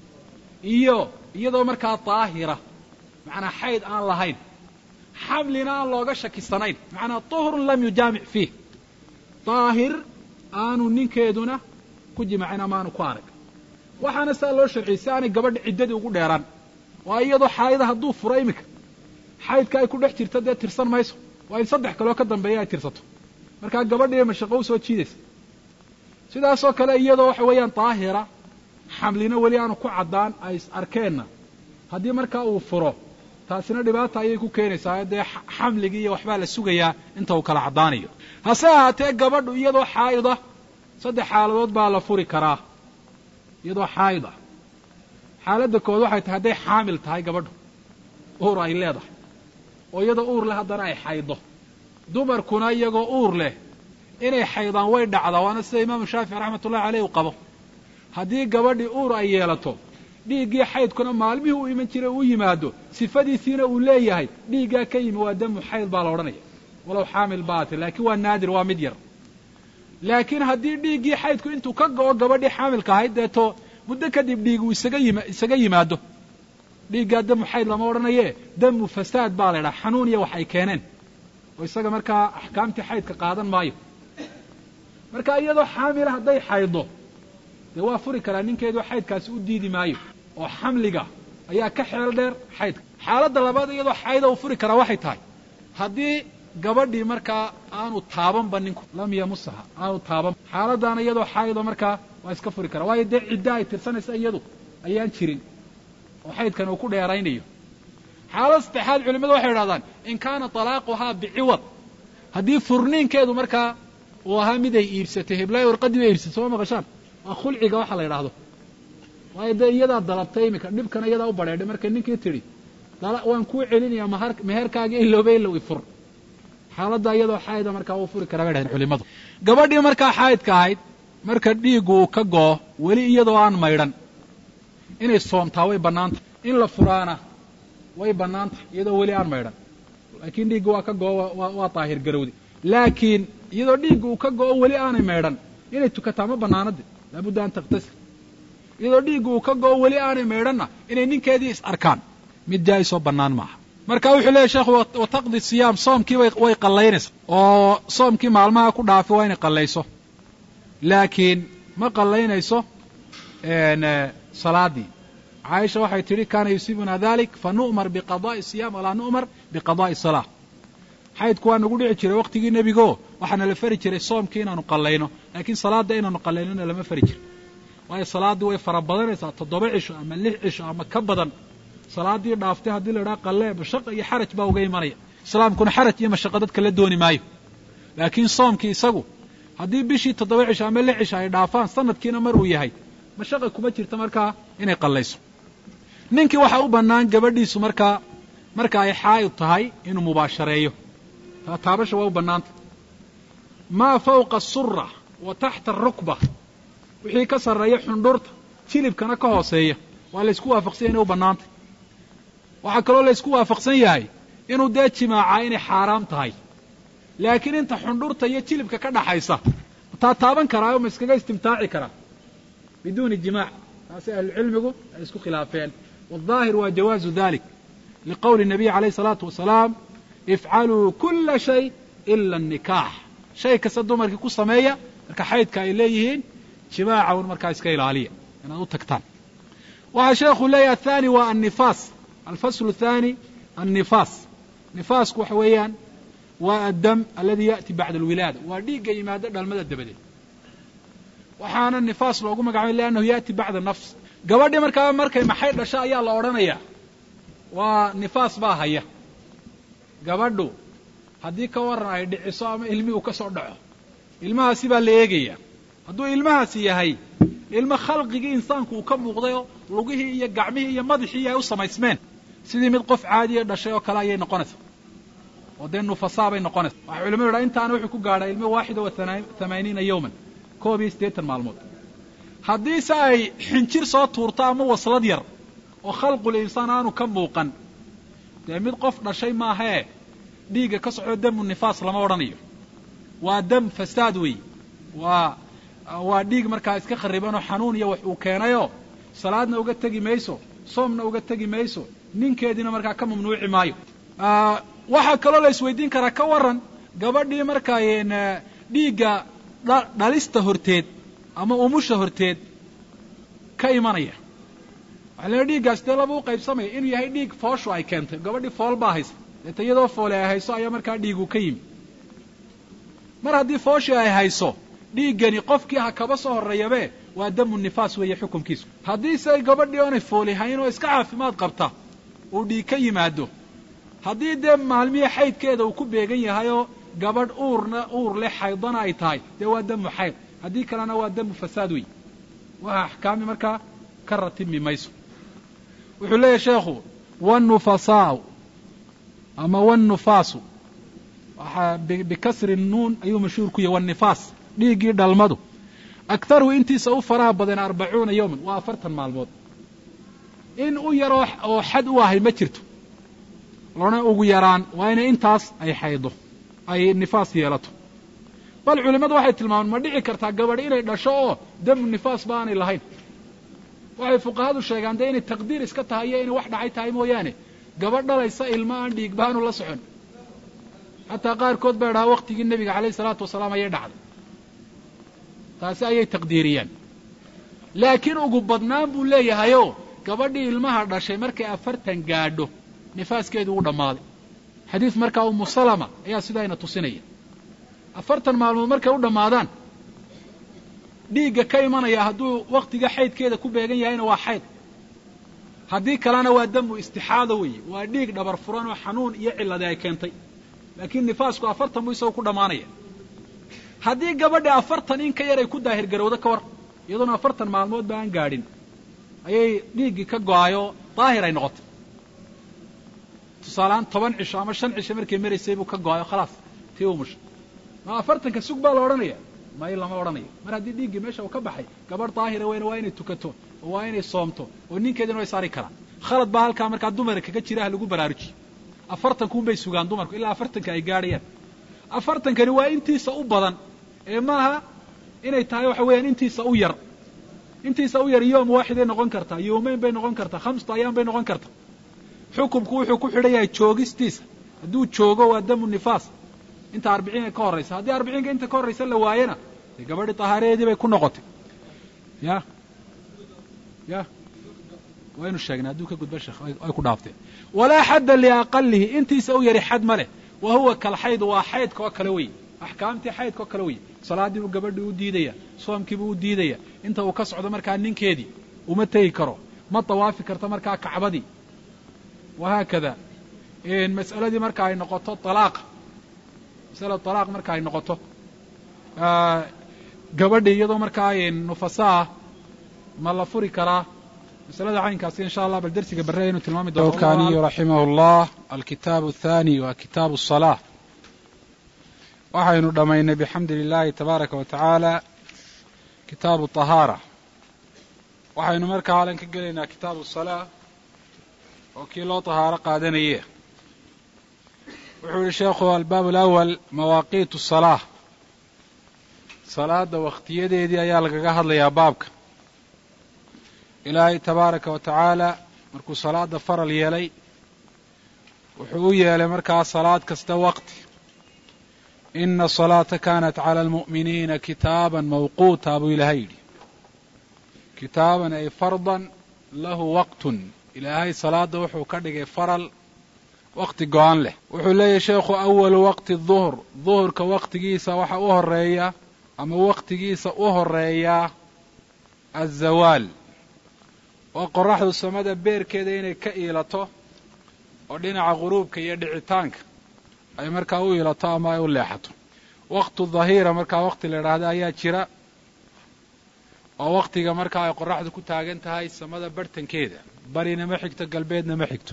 iyo iyadoo markaa daahira macnaa xayd aan lahayn xamlina aan looga shakisanayn macnaa طuhrun lam yujaamic fiih daahir aanu ninkeeduna ku jimacin ama aanu ku arag waxaana saa loo sharciyey si aanay gabadha ciddadii ugu dheeraan waa iyadoo xaayada hadduu furo iminka xaydka ay ku dhex jirto dee tirsan mayso waa in saddex kaloo ka dambeeya ay tirsato markaa gabadhiiay mashaqo u soo jiidaysa sidaasoo kale iyadoo waxa weeyaan daahira xamlina weli aanu ku caddaan ay is arkeenna haddii markaa uu furo taasina dhibaata ayay ku keenaysaa dee xamligii iyo waxbaa la sugayaa inta uu kala caddaanayo hase ahaatee gabadhu iyadoo xaa'ida saddex xaaladood baa la furi karaa iyadoo xaa'id ah xaaladda kood waxay tahay hadday xaamil tahay gabadhu uur ay leedahay oo iyadoo uur leh haddana ay xaydo dumarkuna iyagoo uur leh inay xaydaan way dhacdaa waana sida imaamu shaafici raxmatullahi caleyh uu qabo haddii gabadhii uur ay yeelato dhiiggii xaydkuna maalmihii uu iman jiray uu yimaado sifadiisiina uu leeyahay dhiiggaa ka yimi waa damu xayd baa la odhanaya walow xaamil baati laakiin waa naadir waa mid yar laakiin haddii dhiiggii xaydku intuu ka go'o gabadhii xaamilka ahayd deeto muddo kadib dhiig uu isaga yima isaga yimaado dhiiggaa damu xayd lama odhanaye damu fasaad baa la idhaha xanuun iyo wax ay keeneen oo isaga markaa axkaamtii xaydka qaadan maayo marka iyadoo xaamila hadday xaydo dee waa furi karaa ninkeedu xaydkaasi u diidi maayo oo xamliga ayaa ka xeel dheer xaydka xaaladda labaad iyadoo xayda uu furi karaa waxay tahay haddii gabadhii markaa aanu taabanba ninku lam yamusaha aanu taaban xaaladdaana iyadoo xaaydo markaa waa iska furi karaa waayo dee cidda ay tirsanaysa iyadu ayaan jirin oo xaydkan uu ku dheeraynayo xaalada saddexaad culimmadu waxay idhahdaan in kaana talaaquhaa biciwad haddii furniinkeedu markaa uu ahaa mid ay iibsatay heblaay warqadii bay iibsatay soo maqashaan waa khulciga waxa la yidhaahdo waayo dee iyadaa dalabtay iminka dhibkana iyadaa u badheedhay markay ninkii tidhi waan kuu celinayaa mahar meherkaagii ilooba ilow ifur xaaladda iyadoo xaayida markaa wuu furi karaa bay dhahdeen culimmadu gabadhii markaa xaayidka ahayd marka dhiiggu uu ka go'o weli iyadoo aan maydhan inay soomtaa way bannaantah in la furaana way bannaantah iyadoo weli aan maydhan laakiin dhiiggu waa ka go'o waa daahir garowdi laakiin iyadoo dhiiggu uu ka go'o weli aanay maydhan inay tukataa ma bannaanade laabudda an takhtasil iyadoo dhiiggu uu ka go'o weli aanay maydhanna inay ninkeedii is arkaan mid jaa-isoo bannaan maaha marka wuxuu leeyahy sheekhu wataqdi siyaam soomkii way qallaynaysa oo soomkii maalmaha ku dhaafi waa inay qallayso laakiin ma qallaynayso salaadii caaisha waxay tidhi kaana yusiibuna dalik fa nu'mar biqada'i siyam walaa nu'mar biqada'i salaa xaydku waa nagu dhici jiray waqtigii nebigo waxaana la fari jiray soomkii inaanu qallayno laakiin salaadda inaanu qallaynona lama fari jiro waayo salaaddii way fara badanaysaa toddoba cisho ama lix cisho ama ka badan salaaddii dhaaftay haddii la idhaha qallee mashaqa iyo xaraj baa uga imanaya islaamkuna xaraj iyo mashaqo dadka la dooni maayo laakiin soomkii isagu haddii bishii toddoba cisho ama lix cisho ay dhaafaan sanadkiina mar uu yahay mashaqa kuma jirta markaa inay qallayso ninkii waxaa u bannaan gabadhiisu markaa marka ay xaa'id tahay inuu mubaashareeyo taataabasha waa u bannaanta maa fawqa asura wa taxta arukba wixii ka sarreeya xundhurta jilibkana ka hooseeya waa laysku waafaqsanya inay u bannaantay waxaa kaloo laysku waafaqsan yahay inuu dee jimaacaa inay xaaraam tahay laakiin inta xundhurta iyo jilibka ka dhaxaysa taa taaban karaayo ma iskaga istimtaaci karaa biduuni jimaac taasi ahlucilmigu ay isku khilaafeen waaldaahir waa jawaazu dalik liqowli nabiy calayh isalaatu wasalaam ifcaluu kula shay ila annikaax shay kasta dumarkii ku sameeya marka xaydka ay leeyihiin jimaaca un markaa iska ilaaliya inaad u tagtaan waxaa sheekhu leeyahy athani waa annifaas alfaslu athani annifaas nifaasku waxa weeyaan waa addam aladi ya'ti bacda alwilaada waa dhiigga yimaado dhalmada dabadeed waxaana nifaas loogu magacabay liannahu ya'ti bacda nafs gabadhii markaa markay maxay dhasho ayaa la odhanayaa waa nifaas baa haya gabadhu haddii ka waran ay dhiciso ama ilmihii uu ka soo dhaco ilmahaasi baa la eegayaa hadduu ilmahaasi yahay ilmo khalqigii insaanku uu ka muuqday oo lugihii iyo gacmihii iyo madaxii ay u samaysmeen sidii mid qof caadiya dhashay oo kale ayay noqonaysaa oo dee nufasaa bay noqonaysaa waxay culimadu yidhaha intaana wuxuu ku gaadhaa ilmo waaxida wa hamaaniina yowman koob iyo siddeetan maalmood haddiise ay xinjir soo tuurto ama waslad yar oo khalqul insaan aanu ka muuqan dee mid qof dhashay maahee dhiigga ka socdo damu nifaas lama odhanayo waa dam fasaad weey waa waa dhiig markaa iska kharibanoo xanuun iyo wax uu keenayoo salaadna uga tegi mayso soomna uga tegi mayso ninkeediina markaa ka mamnuuci maayo waxaa kaloo la isweydiin karaa ka waran gabadhii markaa dhiigga dhalista horteed ama umusha horteed ka imanaya waxaa leeay dhiiggaas dee laba u qaybsamaya inuu yahay dhiig fooshu ay keentay gabadhii fool baa haysa deeta iyadoo foole ay hayso ayaa markaa dhiigu ka yimi mar haddii fooshii ay hayso dhiiggani qofkii ha kaba soo horreeyabe waa damu nifaas weeye xukunkiisu haddiise gabadhii oonay fooli hayn oo iska caafimaad qabta uu dhiig ka yimaado haddii dee maalmihii xaydkeeda uu ku beegan yahay oo gabadh uurna uur leh xaydana ay tahay dee waa damu xayd haddii kalena waa damu fasaad wey waxa axkaami markaa ka ratimi mayso wuxuu leeyahy sheekhu wannufasaau ama wannufaasu waxaa bikasri nuun ayuu mashhuur ku yahy wannifaas dhiiggii dhalmadu akharuhu intiisa u faraha badan arbacuuna yowman waa afartan maalmood in u yaroo oo xad u ahay ma jirto lona ugu yaraan waa inay intaas ay xaydo ay nifaas yeelato bal culimmadu waxay tilmaamaan ma dhici kartaa gabadh inay dhasho oo damu nifaas ba aanay lahayn waxay fuqahadu sheegaan dee inay taqdiir iska tahay iyo inay wax dhacay tahay mooyaane gabadh dhalaysa ilmo aan dhiig baanu la socon xataa qaarkood baa dhahaa waktigii nebiga calayh isalaatu wasalaam ayay dhacday taasi ayay taqdiiriyeen laakiin ugu badnaan buu leeyahayoo gabadhii ilmaha dhashay markay afartan gaadho nifaaskeedu u dhammaaday xadiis markaa umu salama ayaa sidaayna tusinaya afartan maalmood markay u dhammaadaan dhiigga ka imanaya hadduu waktiga xaydkeeda ku beegan yahayna waa xayd haddii kalena waa damu istixaada weeye waa dhiig dhabar furan oo xanuun iyo cilladi ay keentay laakiin nifaasku afartan buu isagu ku dhammaanaya haddii gabadha afartan in ka yar ay ku daahirgarowdo ka war iyadoona afartan maalmood ba aan gaadhin ayay dhiiggii ka go-ayoo daahir ay noqotay tusaalehaan toban cisho ama shan cisho markay maraysay buu ka go-ayo khalaas tii umusha ma afartanka sug baa la odhanaya may lama odhanayo mar haddii dhiiggii meesha uu ka baxay gabadh daahira weyne waa inay tukato oo waa inay soomto oo ninkeedina way saari karaan khalad baa halkaa markaa dumara kaga jira ha lagu baraarujiyo afartankuun bay sugaan dumarku ilaa afartanka ay gaadhayaan afartankani waa intiisa u badan ee maaha inay tahay waxa weeyaan intiisa u yar intiisa u yar yoom waaxiday noqon kartaa yoomeyn bay noqon kartaa khamsta ayaan bay noqon kartaa xukumku wuxuu ku xidhan yahay joogistiisa hadduu joogo waa damu nifaas inta arbiciinka ka horraysa haddii arbiciinka inta ka horraysa la waayana dee gabadhi tahaareedii bay ku noqotay ya ya waynu sheegnay hadduu ka gudba sheekh ay ku dhaaftee walaa xadda liaqalihi intiisa u yari xad ma leh wa huwa kalxayd waa xaydka oo kale wey axkaamtii xaydka oo kale wey salaaddii buu gabadhii u diidaya soomkiibuu u diidaya inta uu ka socdo markaa ninkeedii uma tegi karo ma dawaafi karto markaa kacbadii wahaakada mas'aladii marka ay noqoto alaaqa masalada talaaq marka ay noqoto gabadhii iyadoo markaa nufasaah ma la furi karaa masalada caynkaasi insha allah bal dersiga barre aynu tilmaami doono kaniyu raximah llah alkitaabu athani wa kitaabu الصalaa waxaynu dhammaynay bixamdi lilahi tabaaraka wa tacaala kitaabu طahaara waxaynu markaa halan ka gelaynaa kitaabu الصalaa oo kii loo طahaaro qaadanaye wuxuu yihi sheekhu albaab alawal mawaaqiit الصalaa salaada wakhtiyadeedii ayaa lagaga hadlayaa baabka ilaahay tabaaraka wa tacaala markuu salaada faral yeelay wuxuu u yeelay markaa salaad kasta waqti ina asalaata kaanat cala almu'miniina kitaaban mawquuta buu ilaahay yidhi kitaaban ay fardan lahu waqtun ilaahay salaada wuxuu ka dhigay faral waqti go-an leh wuxuu leeyahy sheekhu awalu waqti duhr duhurka waqtigiisa waxa u horeeya ama waqtigiisa u horeeyaa azawaal oo qoraxdu samada beerkeeda inay ka iilato oo dhinaca ghuruubka iyo dhicitaanka ay markaa u iilato ama ay u leexato waqtu dhahiira markaa waqti la idhaahda ayaa jira oo waqtiga markaa ay qoraxdu ku taagan tahay samada barhtankeeda barina ma xigto galbeedna ma xigto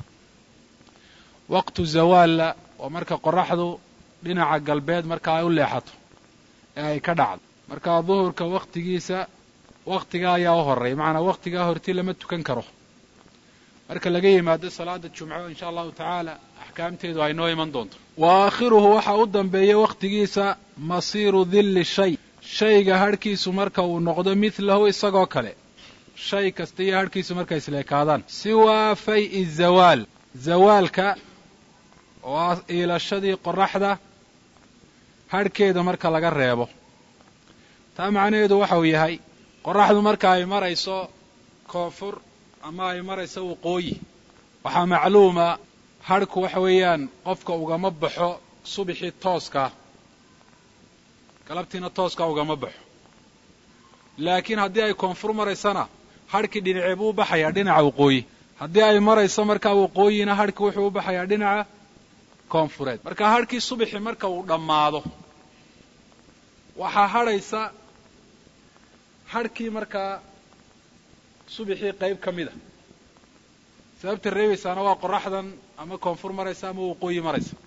waqtu zawaalla oo marka qoraxdu dhinaca galbeed markaa ay u leexato ee ay ka dhacdo markaa duhurka waqtigiisa waqtigaa ayaa u horeeya macanaa waqtigaa horti lama tukan karo marka laga yimaado salaada jumco insha allahu tacaala axkaamteedu ay noo iman doonto wa aakhiruhu waxaa u dambeeya waqtigiisa masiiru dilli shay shayga hadhkiisu marka uu noqdo midlahu isagoo kale shay kasta iyo hadhkiisu markay isleekaadaan siwaa fay-i zawaal zawaalka oo ah iilashadii qoraxda hadhkeeda marka laga reebo taa macnaheedu waxa uu yahay qoraxdu marka ay marayso koonfur ama ay marayso waqooyi waxaa macluuma hadhku waxa weeyaan qofka ugama baxo subixii tooskaa galabtiina tooskaa ugama baxo laakiin haddii ay koonfur maraysana hadhkii dhinacee buu u baxayaa dhinaca waqooyi haddii ay marayso markaa waqooyina hadhki wuxuu u baxayaa dhinaca koonfureed marka hadhkii subixii marka uu dhammaado waxaa hadhaysa hadhkii markaa subixii qayb ka mid a sababta reebaysaana waa qoraxdan ama koonfur maraysa ama waqooyi maraysa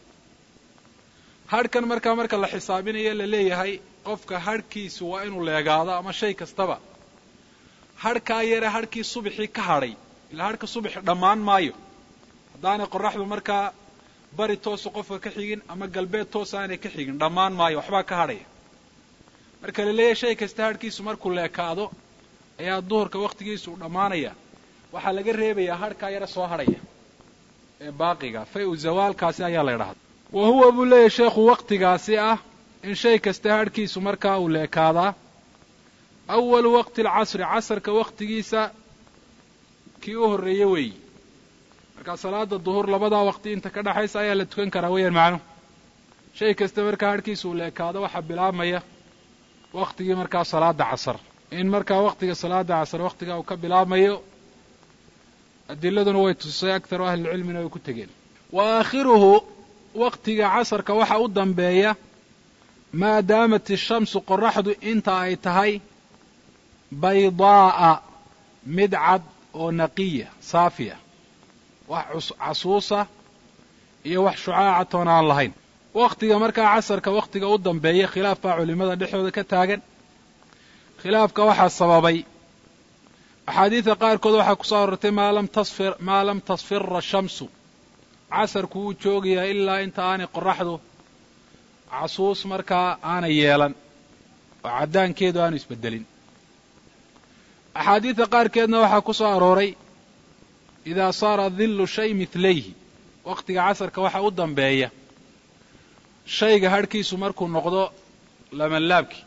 hadhkan markaa marka la xisaabinayo la leeyahay qofka hadhkiisu waa inuu leegaado ama shay kastaba hadhkaa yare hadhkii subixii ka hadhay ilaa hadhka subixi dhammaan maayo haddaanay qoraxdu markaa bari toosu qofka ka xigin ama galbeed toos aanay ka xigin dhammaan maayo waxbaa ka hadhaya marka la leeyahay shay kasta hadhkiisu markuu leekaado ayaa duhurka wakhtigiisu u dhammaanaya waxaa laga reebayaa hadhkaa yare soo hadhaya ee baaqiga fay-u zawaalkaasi ayaa la ydhahda wa huwa buu leeyahay sheekhu waktigaasi ah in shay kasta hadhkiisu markaa uu leekaadaa awalu waqti alcasri casarka wakhtigiisa kii u horreeye weeyi markaa salaada duhur labadaa waqti inta ka dhaxaysa ayaa la tukan karaa weeyaan macnuhu shay kasta markaa hadhkiisu uu leekaado waxaa bilaabmaya waktigii markaa salaada casar in markaa waktiga salaada casar waktigaa uu ka bilaabmayo adiladuna way tusay aktaru ahlilcilmina way ku tegeen wa aakhiruhu waktiga casarka waxa u dambeeya maa daamat ishamsu qoraxdu inta ay tahay baydaa'a mid cad oo naqiya saafiya wax casuusa iyo wax shucaacatoon aan lahayn waktiga markaa casarka waktiga u dambeeya khilaaf baa culimada dhexdooda ka taagan khilaafka waxaa sababay axaadiida qaarkood waxaa ku soo arortay maa lam tasfir maa lam tasfira shamsu casarku wuu joogayaa ilaa inta aanay qoraxdu casuus markaa aanay yeelan oo caddaankeedu aanu isbeddelin axaadiida qaarkeedna waxaa ku soo arooray idaa saara dillu shay midlayhi waktiga casarka waxaa u dambeeya shayga hadhkiisu markuu noqdo lamanlaabkii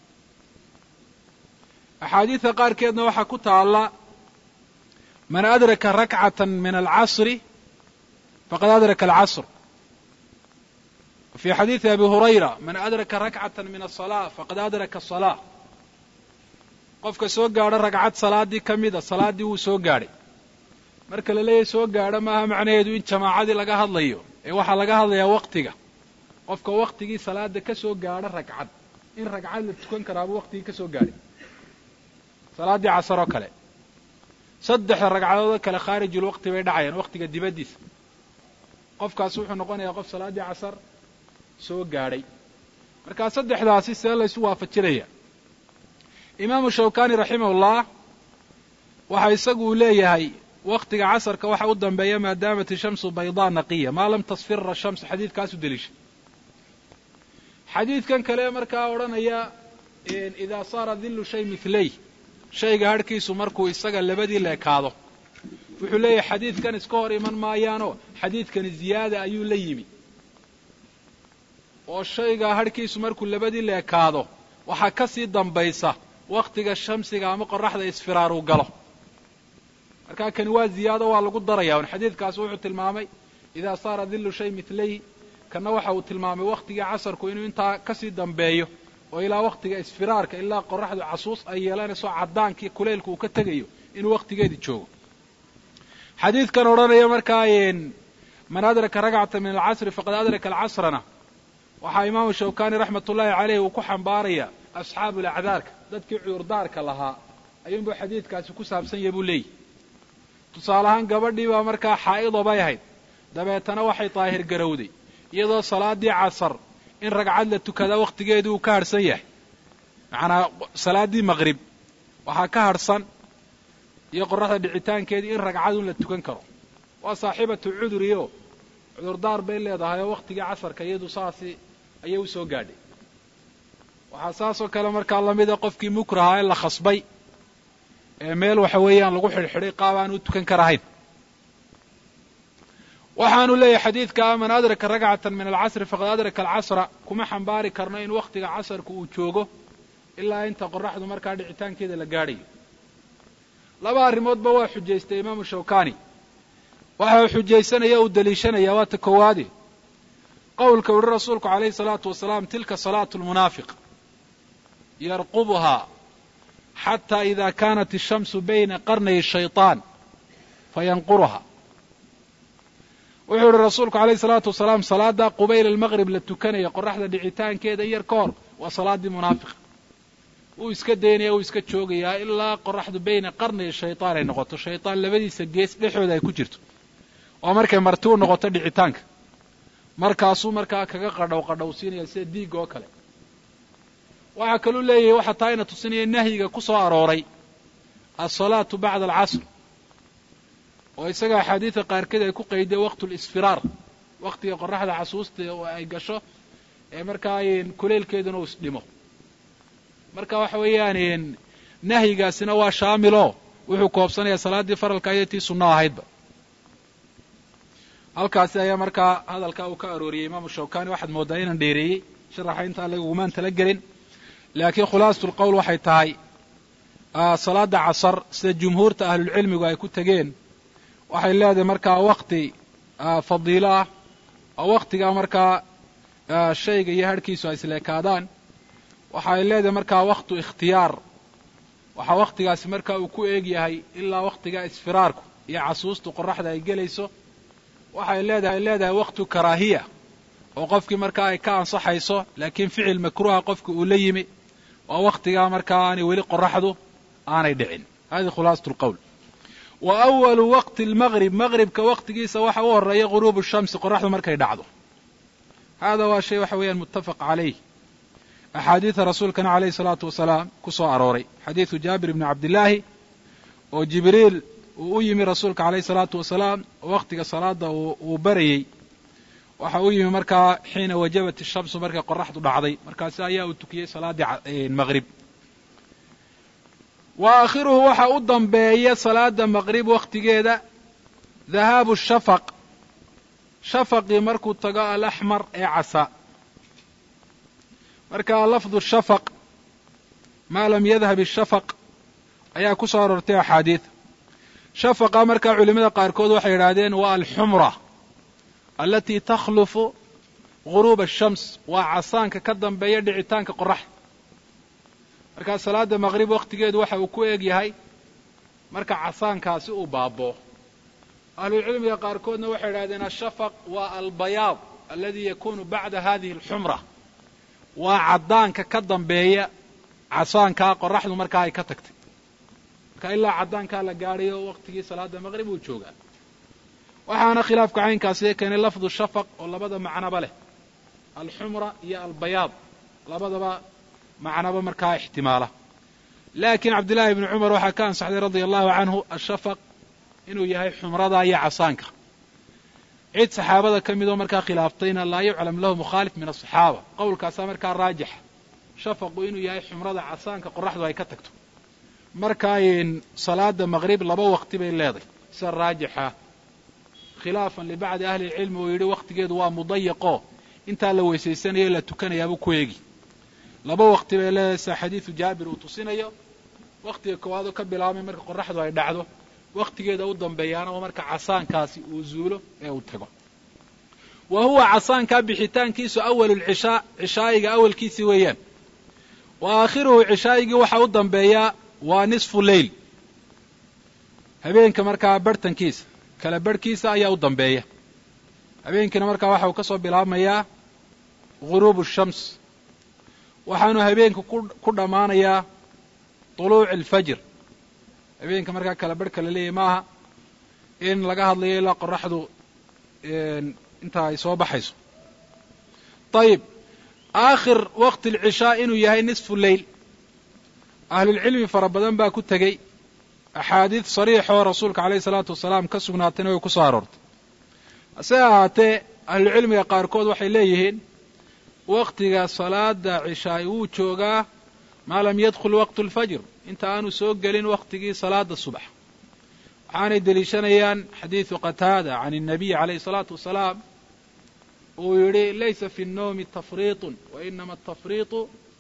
axaadiida qaarkeedna waxaa ku taalla man adraka rakcatan min alcasri faqad adraka alcasr fii xadiidi abi hurayra man adraka rakcatan min asalaa faqad adraka asalaa qofka soo gaadho ragcad salaaddii ka mida salaaddii wuu soo gaadhay marka la leeyahay soo gaadho maaha macnaheedu in jamaacadii laga hadlayo ee waxaa laga hadlayaa waktiga qofka waktigii salaada ka soo gaadho ragcad in ragcad la tukan karaabuu waktigii ka soo gaadhay salaaddii casar oo kale saddexda ragcadoodoo kale khaarijul waqti bay dhacayaan waktiga dibaddiisa qofkaas wuxuu noqonayaa qof salaaddii casar soo gaadhay markaa saddexdaasi see laysu waafajinaya imaamu shawkani raximahullah waxa isagu uu leeyahay waktiga casarka waxa u dambeeya maadaamat ishamsu baydaa naqiya maa lam tasfira shamsu xadiidkaasu deliisha xadiidkan kale markaa odhanaya idaa saara dillu shay milay shayga harhkiisu markuu isaga labadii leekaado wuxuu leeyahay xadiidkan iska hor iman maayaanoo xadiidkani ziyaada ayuu la yimi oo shayga harhkiisu markuu labadii leekaado waxaa ka sii dambaysa waktiga shamsiga ama qoraxda isfiraaruu galo markaa kani waa ziyaado waa lagu daraya un xadiidkaasi wuxuu tilmaamay idaa saara dillu shay milayhi kanna waxa uu tilmaamay waktigii casarku inuu intaa kasii dambeeyo oo ilaa waktiga isfiraarka ilaa qoraxdu casuus ay yeelanayso caddaankii kuleylku uu ka tegayo inuu waktigeedii joogo xadiidkan odhanaya markaa man adraka ragcata min alcasri faqad adraka alcasrana waxaa imaamu shawkani raxmat ullaahi caleyh uu ku xambaaraya asxaabu lacdaarka dadkii cudurdaarka lahaa ayuunbuu xadiidkaasi ku saabsan yahay buu leeyihi tusaale ahaan gabadhii baa markaa xaa'ido bay ahayd dabeetana waxay daahir garowday iyadoo salaaddii casar in ragcad la tukadaa wakhtigeedii uu ka harhsan yahay macnaa salaaddii maqrib waxaa ka harhsan iyo qoraxda dhicitaankeedii in ragcadun la tukan karo waa saaxiibatu cuduriyo cudurdaar bay leedahay oo wakhtigii casarka iyadu saasi ayay u soo gaadhay waxaa saasoo kale markaa lamida qofkii mukraha ee la khasbay ee meel waxa weeyaan lagu xidhxidhay qaab aan u tukan karahayn waxaanu leeyahay xadiidka man adraka ragcatan min alcasri faqad adraka alcasra kuma xambaari karno in wakhtiga casarka uu joogo ilaa inta qoraxdu markaa dhicitaankeeda la gaadhayo laba arrimoodba waa xujaystay imaamu shawkani waxa uu xujaysanaya uu daliishanaya waa ta koowaade qowlka uhi rasuulku calayhi salaatu wasalaam tilka salaatu lmunaafiq yarqubuhaa xataa ida kaanat ishamsu bayna qarnay shayطaan fayanquruha wuxuu ihi rasuulku alayhi salaatu wasalaam salaada qubayl almaqrib la tukanaya qoraxda dhicitaankeeda in yar ka hor waa salaaddii munaafiqa wuu iska daynaya wuu iska joogayaa ilaa qoraxdu bayna qarnay shayطaan ay noqoto shayطaan labadiisa gees dhexooda ay ku jirto oo markay marti u noqoto dhicitaanka markaasuu markaa kaga qadhow qadhowsiinaya sida diigga oo kale waxaa kaluu leeyahay waxaa taa ina tusinaya nahyiga ku soo arooray alsalaatu bacda alcasr oo isaga axaadiida qaarkeed ay ku qayday waqtu lisfiraar waktiga qoraxda casuusta oo ay gasho ee markaa kuleylkeeduna uu isdhimo marka waxa weeyaan nahyigaasina waa shaamilo wuxuu koobsanayaa salaaddii faralka iyo tii sunno ahaydba halkaasi ayaa markaa hadalkaa uu ka arooriyey imaamu shawkani waxaad moodaa inaan dheereeyey sharaxa intaa lagumaan tala gelin laakiin khulaasatu lqowl waxay tahay salaada casar sida jumhuurta ahlulcilmigu ay ku tegeen waxay leedahay markaa wakti fadiilo ah oo waktigaa markaa shayga iyo harhkiisu ay isleekaadaan waxa ay leedahay markaa waktu ikhtiyaar waxaa waktigaasi markaa uu ku eeg yahay ilaa waktiga isfiraarku iyo casuustu qoraxda ay gelayso waxay leedahay leedahay waktu karaahiya oo qofkii markaa ay ka ansaxayso laakiin ficil makruuha qofki uu la yimi oo waktigaa markaa aanay weli qoraxdu aanay dhicin hadihi khulaasatu lqowl wa awalu waqti almaqrib maqribka waktigiisa waxa u horeeya ghuruubu shamsi qoraxdu markay dhacdo hada waa shay waxa weeyaan muttafaq calayh axaadiida rasuulkana calayhi salaatu wasalaam ku soo arooray xadiidu jaabir bni cabdillaahi oo jibriil uu u yimi rasuulka calayhi salaatu wasalaam oo waktiga salaada uu barayey waxa u yimi markaa xiina wajabat ishamsu markay qoraxdu dhacday markaasi ayaa uu tukiyey salaaddii maqrib wa aakhiruhu waxa u dambeeya salaada maqrib wakhtigeeda dhahaabu shafaq shafaqii markuu tago alaxmar ee casa marka lafdu shafaq maa lam yadhab ishafaq ayaa ku soo aroortay axaadiid shafaqa markaa culimada qaarkood waxay yidhaahdeen waa alxumra alatii takhlufu ghuruub ashams waa casaanka ka dambeeya dhicitaanka qoraxda markaa salaada maqrib wakhtigeedu waxa uu ku eg yahay marka casaankaasi uu baaboo ahlulcilmiga qaarkoodna waxay idhahdeen ashafaq waa albayaad aladi yakunu bacda hadihi alxumra waa caddaanka ka dambeeya casaankaa qoraxdu markaa ay ka tagtay marka ilaa caddaankaa la gaadhayo waktigii salaada maqrib uu joogaa waxaana khilaafka caynkaasi keenay lafdu shafaq oo labada macnoba leh alxumra iyo albayaad labadaba macnoba markaa ixtimaala laakiin cabdillaahi ibni cumar waxaa ka ansaxday radia allahu canhu ashafaq inuu yahay xumrada iyo casaanka cid saxaabada ka midoo markaa khilaaftayna laa yuclam lahu mukhaalif min asaxaaba qowlkaasaa markaa raajixa shafaqu inuu yahay xumrada casaanka qoraxdu ay ka tagto markaa salaada maqrib laba waqti bay leedahay sida raajixa khilaafan libacdi ahli lcilmi uu yidhi wakhtigeedu waa mudayaqo intaa la weysaysanayo la tukanayaabuu ku eegi laba waqti bay leedahay sida xadiidu jaabir uu tusinayo wakhtiga koowaad oo ka bilaabmay marka qoraxdu ay dhacdo wakhtigeeda u dambeeyaana oo marka casaankaasi uu zuulo ee uu tago wa huwa casaankaa bixitaankiisu awalulcishaa cishaa'iga awalkiisii weeyaan wa aakhiruhu cishaa'igii waxaa u dambeeyaa waa nisfu leyl habeenka markaa barhtankiisa kala barhkiisa ayaa u dambeeya habeenkiina markaa waxa uu ka soo bilaabmayaa ghuruubu shams waxaanu habeenku ku dhammaanayaa tuluuci alfajr habeenka markaa kala barhka la leeyahy maaha in laga hadlayo ilaa qoraxdu intaa ay soo baxayso ayib aakhir waqti alcishaa inuu yahay nisfu leyl ahlulcilmi fara badan baa ku tegey axaadiid sariix oo rasuulka calayhi salaatu wasalaam ka sugnaatayna way ku soo aroortay hase ahaatee ahlucilmiga qaarkood waxay leeyihiin wakhtiga salaada cishaay wuu joogaa maa lam yadkhul waqtu alfajr inta aanu soo gelin wakhtigii salaada subax waxaanay deliishanayaan xadiidu qataada can الnabiy calayhi الsalaatu wasalaam uu yidhi laysa fi الnowmi tafriiطu wainama atafriiطu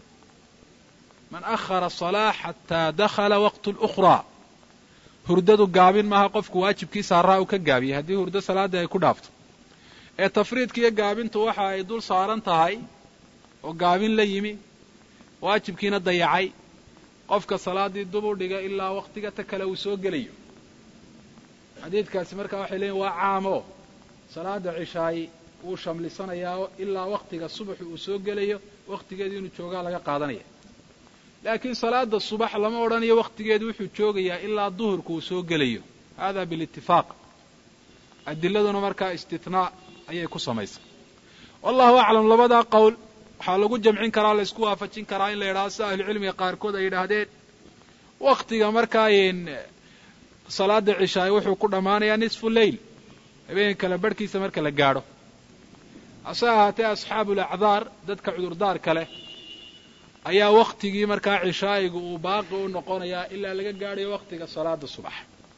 man ahara الصalaaة xataa dakhala waqt اlأkhraa hurdadu gaabin maaha qofku waajibkiisa haraa uu ka gaabiyey haddii hurdo salaadii ay ku dhaafto ee tafriidka iyo gaabintu waxa ay dul saaran tahay oo gaabin la yimi waajibkiina dayacay qofka salaaddii dub u dhiga ilaa wakhtiga ta kale uu soo gelayo xadiidkaasi markaa waxay leeyiin waa caamo salaada cishaay wuu shamlisanayaa ilaa wakhtiga subaxu uu soo gelayo wakhtigeedu inuu joogaa laga qaadanaya laakiin salaada subax lama odhanayo wakhtigeedu wuxuu joogayaa ilaa duhurku uu soo gelayo hada bilitifaaq adiladuna markaa istithnaa ayay ku samaysay wallahu aclam labadaa qowl waxaa lagu jamcin karaa la isku waafajin karaa in la yidhahdo sida ahlucilmiga qaarkood ay yidhaahdeen wakhtiga markaa salaada cishaay wuxuu ku dhammaanayaa nisfu leyl habeenka kale barhkiisa marka la gaadho hase ahaatee asxaabulacdaar dadka cudurdaarka leh ayaa wakhtigii markaa cishaa'igu uu baaqi u noqonayaa ilaa laga gaadhayo wakhtiga salaada subax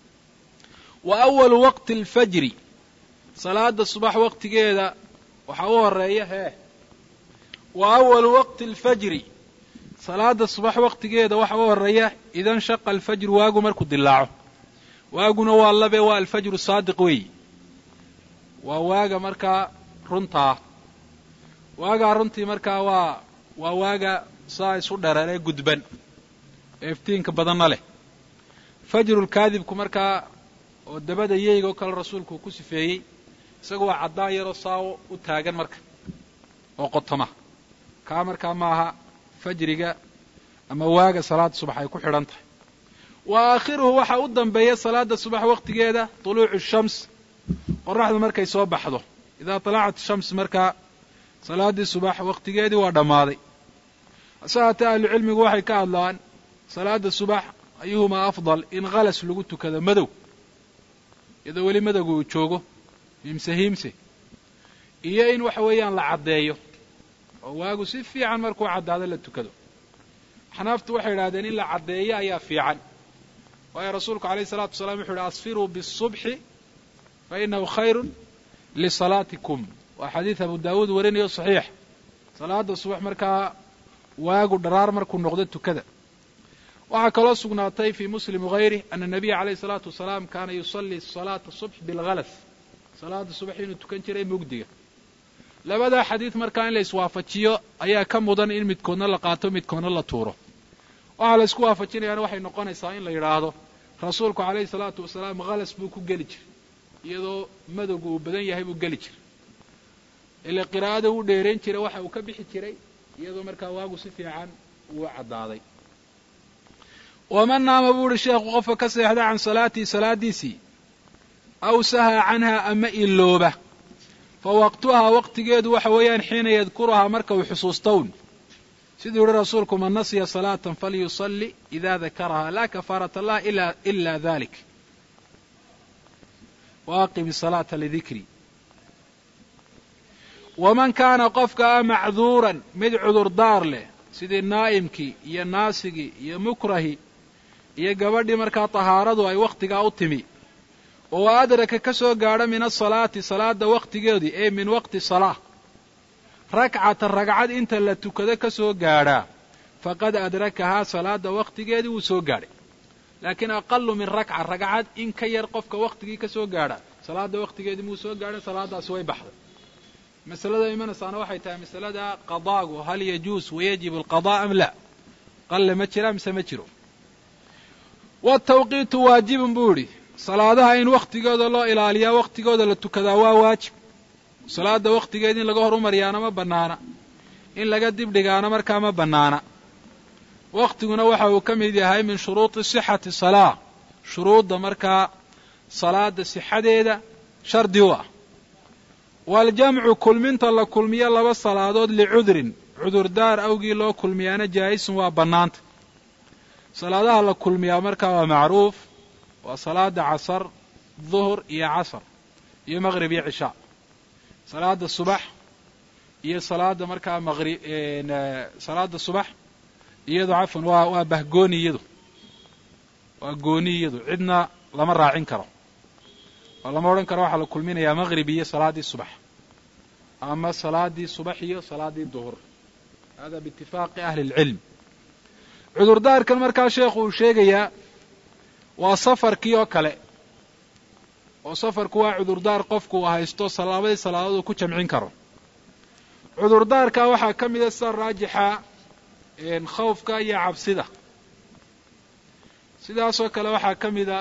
wa awalu waqti alfajri salaada subax wakhtigeeda waxaa u horeeya hee wa awalu waqti alfajri salaada subax wakhtigeeda waxa u horeeya idan shaqa alfajru waagu markuu dilaaco waaguna waa labe waa alfajru saadiq weeyi waa waaga markaa runtaa waagaa runtii markaa waa waa waaga saa isu dheraree gudban ee iftiinka badanna leh fajrulkaadibku markaa oo dabada yeyga oo kale rasuulku uu ku sifeeyey isaga waa caddaan yaroo saa u taagan marka oo qotoma kaa markaa maaha fajriga ama waaga salaada subax ay ku xidhan tahay wa aakhiruhu waxaa u dambeeya salaada subax wakhtigeeda tuluucu shams qoraxdu markay soo baxdo idaa talacat shams markaa salaaddii subax wakhtigeedii waa dhammaaday hase haatee ahlucilmigu waxay ka hadlaan salaada subax ayuhumaa afdal in khalas lagu tukado madow iyadoo weli madowga uu joogo hiimse hiimse iyo in waxa weeyaan la caddeeyo oo waagu si fiican markuu caddaado la tukado axnaaftu waxay idhahdeen in la caddeeyo ayaa fiican waayo rasuulku alayh isalaatu wasalaam wuxu uhi asfiruu biالsubxi fa inahu khayru lisalaatikum waa xadiid abu daawuud warinayo saxiix salaada subax markaa waagu dharaar markuu noqdo tukada waxaa kaloo sugnaatay fii muslim wغayrih ana الnabiya alayh الsalaatu wasalaam kaana yusalii salaata subx biاlhalas salaada subax inuu tukan jiray mugdiga labadaa xadiid markaa in la iswaafajiyo ayaa ka mudan in midkoodna la qaato midkoodna la tuuro waxaa la isku waafajinayaana waxay noqonaysaa in la yidhaahdo rasuulku calayhi salaatu wasalaam khalas buu ku geli jiray iyadoo madowga uu badan yahay buu geli jiray ile qiraa'ada uu dheerayn jiray waxa uu ka bixi jiray iyadoo markaa waagu si fiican uu caddaaday waman naama buu uhi sheekhu qofka ka seexda can salaatii salaadiisii aw sahaa canhaa ama ilooba fa waqtuhaa waqtigeedu waxa weeyaan xiina yadkuruhaa marka uu xusuustown siduu yihi rasuulku man nasiya salaatan falyusalli ida dakarahaa laa kafaarata lah ila dalik wa aqimi salaata lidikri waman kaana qofka a macduuran mid cudurdaar leh sidii naa'imkii iyo naasigii iyo mukrahi iyo gabadhii markaa tahaaradu ay wakhtigaa u timi oo adraka ka soo gaadha min asalaati salaada wakhtigeedii ee min waqti salaa rakcatan ragcad inta la tukado ka soo gaadhaa faqad adrakahaa salaada wakhtigeedii wuu soo gaadhay laakiin aqalu min rakca ragcad in ka yar qofka wakhtigii ka soo gaadha salaada wakhtigeedii muu soo gaadhay salaadaasi way baxday masalada imanaysaana waxay tahay masalada qadaagu hal yajuus wayajib alqadaa am la qalle ma jira mise ma jiro watawqiitu waajibun buu idhi salaadaha in wakhtigooda loo ilaaliyaa wakhtigooda la tukadaa waa waajib salaada wakhtigeeda in laga horumariyaana ma bannaana in laga dibdhigaana markaa ma bannaana wakhtiguna waxa uu ka mid yahay min shuruudi sixati salaa shuruudda markaa salaada sixadeeda shardi u ah waaljamcu kulminta la kulmiyo laba salaadood licudrin cudurdaar awgii loo kulmiyaana jaa'isun waa bannaanta salaadaha la kulmiyaa markaa waa macruuf waa salaada casar duhur iyo casar iyo maqrib iyo cishaa salaada subax iyo salaada markaa maqri salaada subax iyadu cafwan waa waa bahgooni iyadu waa gooni iyadu cidna lama raacin karo oo lama odhan karo waxaa la kulminayaa maqrib iyo salaaddii subax ama salaadii subax iyo salaaddii duhur hada biitifaaqi ahli اlcilm cudurdaarkan markaa sheekhu uu sheegayaa waa safarkii oo kale oo safarku waa cudurdaar qofku uu haysto labadii salaadood uu ku jamcin karo cudurdaarkaa waxaa ka mida sida raajixa khawfka iyo cabsida sidaasoo kale waxaa ka mida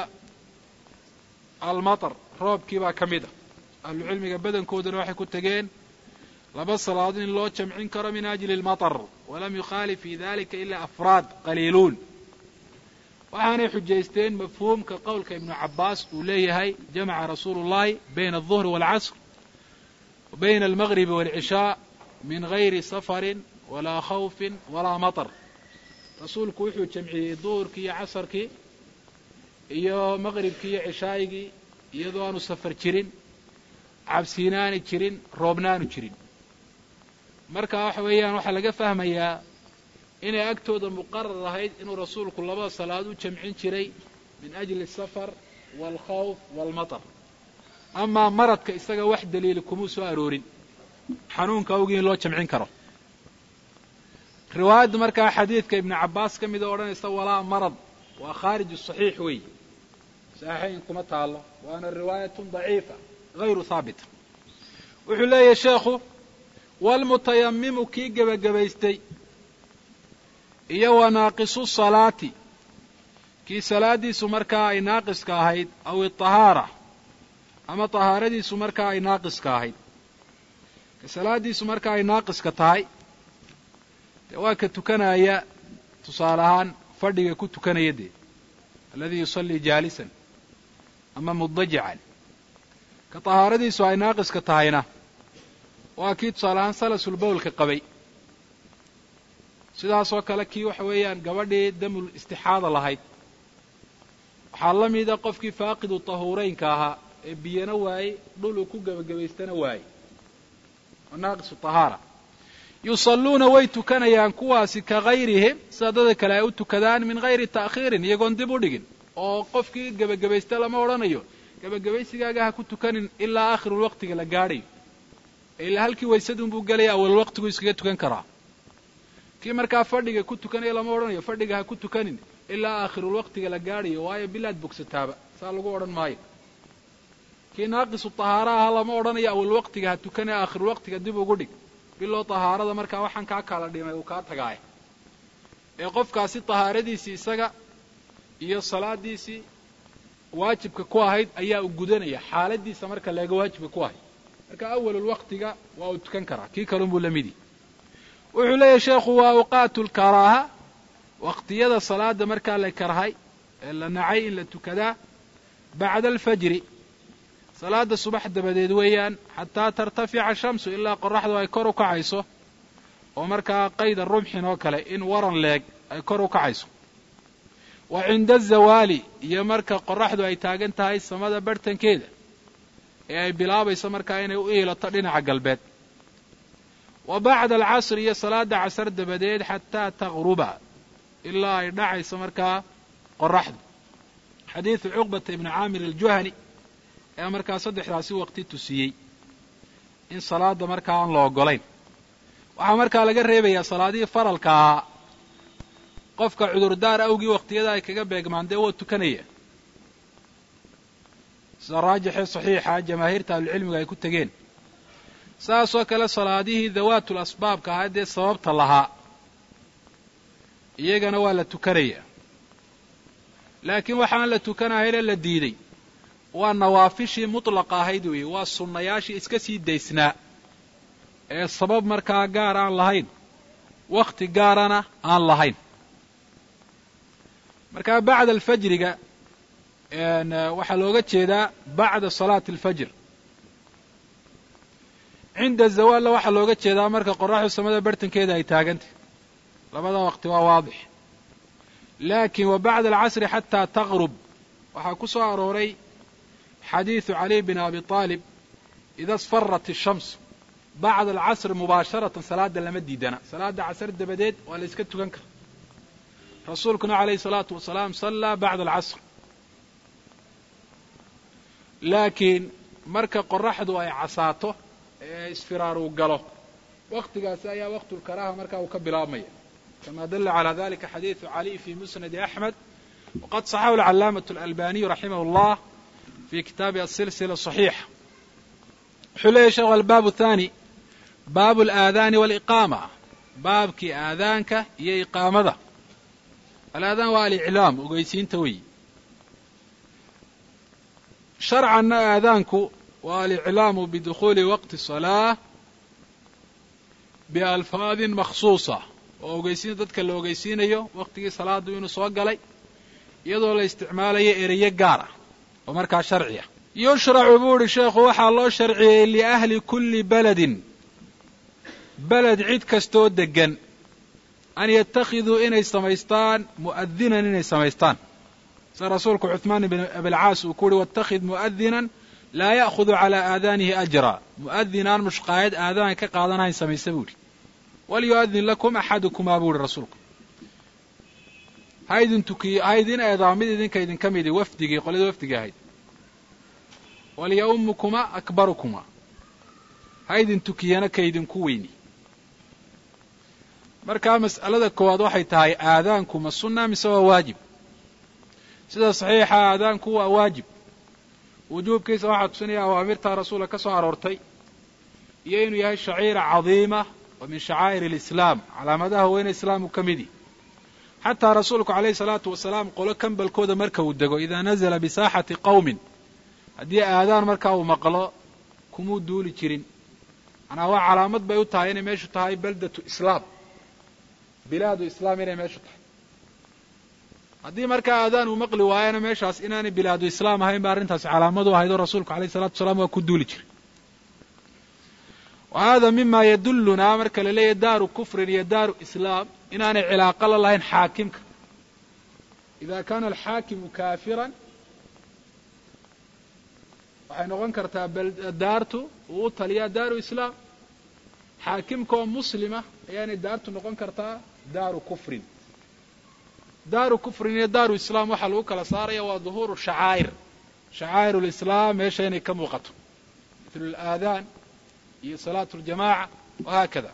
almatar roobkii baa ka mid a ahlucilmiga badankooduna waxay ku tegeen laba salaadood in loo jamcin karo min ajli almatar walam yukhaalif fi dalika ilaa afraad qaliiluun waxaanay xujaysteen mafhuumka qowlka ibnu cabbaas uu leeyahay jamaca rasuulu llahi bayna alduhri waalcasr wa bayna almagribi waalcishaa min gayri safarin walaa khawfin walaa matar rasuulku wuxuu jamciyey duhurkii iyo casarkii iyo maqribkii iyo cishaa'igii iyadoo aanu safar jirin cabsiinaani jirin roobnaanu jirin marka waxa weeyaan waxaa laga fahmayaa inay agtooda muqarar ahayd inuu rasuulku labada salaad u jamcin jiray min ajli asafar waalkhawf waalmatar amaa maradka isaga wax daliili kumuu soo aroorin xanuunka awgii in loo jamcin karo riwaayadda markaa xadiidka ibnu cabbaas ka mida odhanaysa walaa marad waa khaariju saxiix weey saxiixayn kuma taallo waana riwaayatun daciifa hayru haabita wuxuu leeyahay sheekhu waalmutayammimu kii gebagabaystay iyo wa naaqisu salaati kii salaaddiisu markaa ay naaqiska ahayd aw iطahaara ama tahaaradiisu markaa ay naaqiska ahayd ka salaaddiisu markaa ay naaqiska tahay dee waa ka tukanaya tusaale ahaan fadhiga ku tukanaya dee alladii yusallii jaalisan ama mudajican ka tahaaradiisu ay naaqiska tahayna waa kii tusaale ahaan salasul bowlka qabay sidaasoo kale kii waxa weeyaan gabadhii damul istixaada lahayd waxaa la mida qofkii faaqidu tahuureynka ahaa ee biyana waayey dhul uu ku gebagabaystana waayey oo naaqisu tahaara yusalluuna way tukanayaan kuwaasi ka gayrihim sida dada kale ay u tukadaan min gayri ta'khiirin iyagoon dib u dhigin oo qofkii gebagabaysta lama odhanayo gebagabaysigaaga ha ku tukanin ilaa aakhirul waqtiga la gaadhayo ilaa halkii waysadun buu gelaya awal waqtigu iskaga tukan karaa kii markaa fadhiga ku tukanaya lama odhanayo fadhiga ha ku tukanin ilaa aakhirul waqtiga la gaadhayo waayo bilaad bogsataaba saa lagu odhan maayo kii naaqisu tahaara aha lama odhanayo awal waqtiga ha tukane aakhir waqtiga dib ugu dhig biloo tahaarada markaa waxaan kaa kala dhimay uu kaa tagaaya ee qofkaasi tahaaradiisii isaga iyo salaadiisii waajibka ku ahayd ayaa u gudanaya xaaladiisa marka leega waajibka ku ahayd marka awalul waqtiga waa uu tukan karaa kii kalunbuu la midi wuxuu leeyahy sheekhu waa awqaatu lkaraaha waqtiyada salaada markaa la karhay ee la nacay in la tukadaa bacda alfajri salaada subax dabadeed weeyaan xataa tartafica shamsu ilaa qoraxdu ay kor u kacayso oo markaa qayda rumxin oo kale in waran leeg ay kor u kacayso wa cinda azawaali iyo marka qoraxdu ay taagan tahay samada barhtankeeda ee ay bilaabayso markaa inay u iilato dhinaca galbeed wa bacda alcasri iyo salaada casar dabadeed xataa taqruba ilaa ay dhacayso markaa qoraxdu xadiidu cuqbata ibni caamir aljuhani ee markaa saddexdaasi waqti tusiyey in salaada markaa aan la ogolayn waxaa markaa laga reebayaa salaadihii faralka ahaa qofka cudurdaar awgii waqtiyada ay kaga beegmaan dee waa tukanaya sida raajixee saxiixa jamaahiirta ahlucilmiga ay ku tegeen saasoo kale salaadihii dawaatul asbaabka ahaa dee sababta lahaa iyagana waa la tukanaya laakiin waxaan la tukanahaynee la diiday waa nawaafishii mutlaqa ahayd weeye waa sunnayaashii iska sii daysnaa ee sabab markaa gaar aan lahayn wakhti gaarana aan lahayn markaa bacda alfajriga waxaa looga jeedaa bacda salaati alfajr cinda zawaalna waxaa looga jeedaa marka qoraxdu samada bartankeeda ay taagantay labada waqti waa waadix laakiin wa bacda alcasri xataa taqrub waxaa ku soo arooray xadiidu caliy bin abi aalib ida sfarat ishams bacda alcasri mubaasharatan salaada lama diidana salaada casar dabadeed waa la iska tukan kara rasuulkuna calayhi salaatu wasalaam sallaa bacda alcasr laakiin marka qoraxdu ay casaato ee isfiraar uu galo waqtigaasi ayaa waqtulkaraaha markaa uu ka bilaabmaya kama dala calى dalika xadiidu caliy fi musnadi axmed waqad صaxahu alcalaamaة اlalbaniyu raximah اllah fi kitaabi asilsila صaxiixa wuxuu leeyahy sheekhu albaab thani baabu alaadaani waliqaama baabkii aadaanka iyo iqaamada alaadaan waa aliclaam ogeysiinta weyi sharcanna aadaanku waa aliclaamu bidukhuuli waqti salaa bialfaadin makhsuusa oo ogeysiin dadka la ogeysiinayo waqtigii salaadu inuu soo galay iyadoo la isticmaalayo ereyo gaar ah oo markaa sharci ah yushracu buu uhi sheekhu waxaa loo sharciyey liahli kulli beledin beled cid kastoo deggan an yattakhiduu inay samaystaan mu'adinan inay samaystaan sida rasuulku cuثmaan ibn abilcaas uu ku uhi waاtakhid mu'adinan laa ya'khudu calaa aadaanihi ajra mu'adinaan mushqaayad aadaan ka qaadanahayn samaysa buu idhi walyu'adin lakum axadukumaa buu ihi rasuulku ha idin tukiyo ha idin eedaa mid idinka idinka midi wafdigii qolyada wafdiga ahayd walya'umukuma akbarukuma ha idin tukiyana ka idinku weyni markaa mas'alada koowaad waxay tahay aadaanku ma sunna mise waa waajib sida saxiixa aadaanku waa waajib wujuubkiisa waxaa tusinaya awaamirtaa rasuulka ka soo aroortay iyo inuu yahay shaciira cadiima oo min shacaa'ir alislaam calaamadaha weyne islaamku ka midi xataa rasuulku calayhi salaatu wasalaam qolo kambalkooda marka uu dego idaa nazala bisaaxati qowmin haddii aadaan markaa uu maqlo kumuu duuli jirin manaa waa calaamad bay u tahay inay meeshu tahay beldatu islaam bilaadu islaam inay meeshu tahay haddii markaa aadaan uu maqli waayana meeshaas inaanay bilaadu islaam ahayn ba arrintaasi calaamadu ahayd oo rasuulku alayh salatu wasalaam waa ku duuli jiray wa hada mima yadullunaa marka la leeyahy daaru kufrin iyo daaru islaam inaanay cilaaqo la lahayn xaakimka ida kana alxaakimu kaafiran waxay noqon kartaa daartu uu u taliyaa daaru islaam xaakimka oo muslima ayaanay daartu noqon kartaa daaru kufrin daaru kufrin iyo daaru islaam waxaa lagu kala saaraya waa duhuuru shacaa'ir shacaa'ir lislaam meesha inay ka muuqato mithlu alaadaan iyo salaatu ljamaaca wahaakada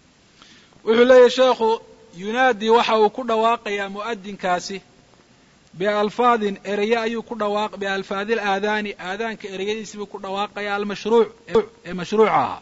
wuxuu leeyahy sheekhu yunaadii waxa uu ku dhawaaqayaa mu'adinkaasi bialfaadin ereye ayuu ku dhawaaq bialfaadi alaadaani aadaanka ereyadiisibuu ku dhawaaqaya almashruuc ee mashruuca ahaa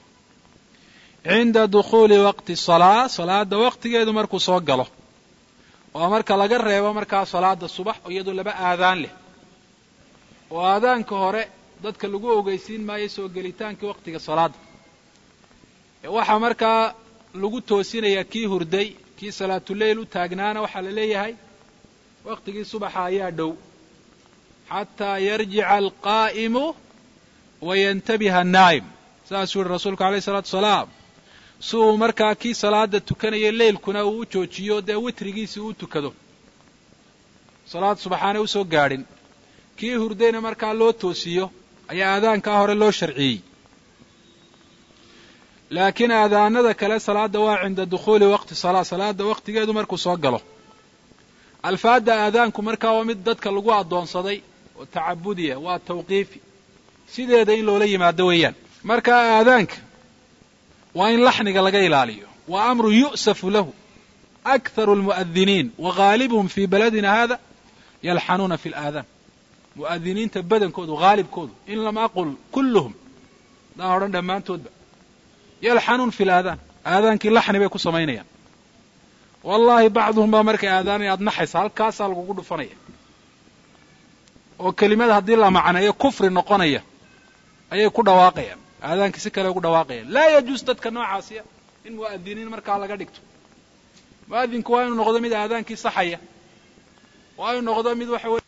cinda dukhuuli waqti salaa salaada waqtigeedu markuu soo galo oo marka laga reebo markaa salaada subax iyadoo laba aadaan leh oo aadaanka hore dadka lagu ogeysiin maayo soo gelitaankii waqtiga salaada waxaa markaa lagu toosinayaa kii hurday kii salaatuleyl u taagnaana waxaa la leeyahay waqtigii subaxa ayaa dhow xataa yarjica alqaa'imu wa yantabiha annaa'im saasuu yihi rasuulku alayh isalaatu wasalaam si uu markaa kii salaada tukanaya leylkuna uu u joojiyo dee witrigiisii uu tukado salaad subaxaanay usoo gaadhin kii hurdayna markaa loo toosiyo ayaa aadaankaa hore loo sharciyey laakiin aadaanada kale salaada waa cinda dukhuuli waqti salaa salaada waqtigeedu markuu soo galo alfaadda aadaanku markaa waa mid dadka lagu addoonsaday oo tacabudiya waa tawqiifi sideeda in loola yimaado weeyaan markaa aadaanka waa in laxniga laga ilaaliyo waa amru yu'safu lahu akharu almu'adiniin wa ghaalibuhum fii baladina hada yalxanuuna fi alaadaan mu'adiniinta badankoodu haalibkoodu in lam aqul kulluhum daan odhan dhammaantoodba yalxanuun fi laadaan aadaankii laxni bay ku samaynayaan wallaahi bacduhum baa markay aadaanay aad naxaysa halkaasaa lagugu dhufanaya oo kelimada haddii la macneeyo kufri noqonaya ayay ku dhawaaqayaan aadaankii si kale ugu dhawaaqayaan laa yajuus dadka noocaasiya in mu'adiniin markaa laga dhigto mu'adinku waa inuu noqdo mid aadaankii saxaya waa inuu noqdo mid waxa weye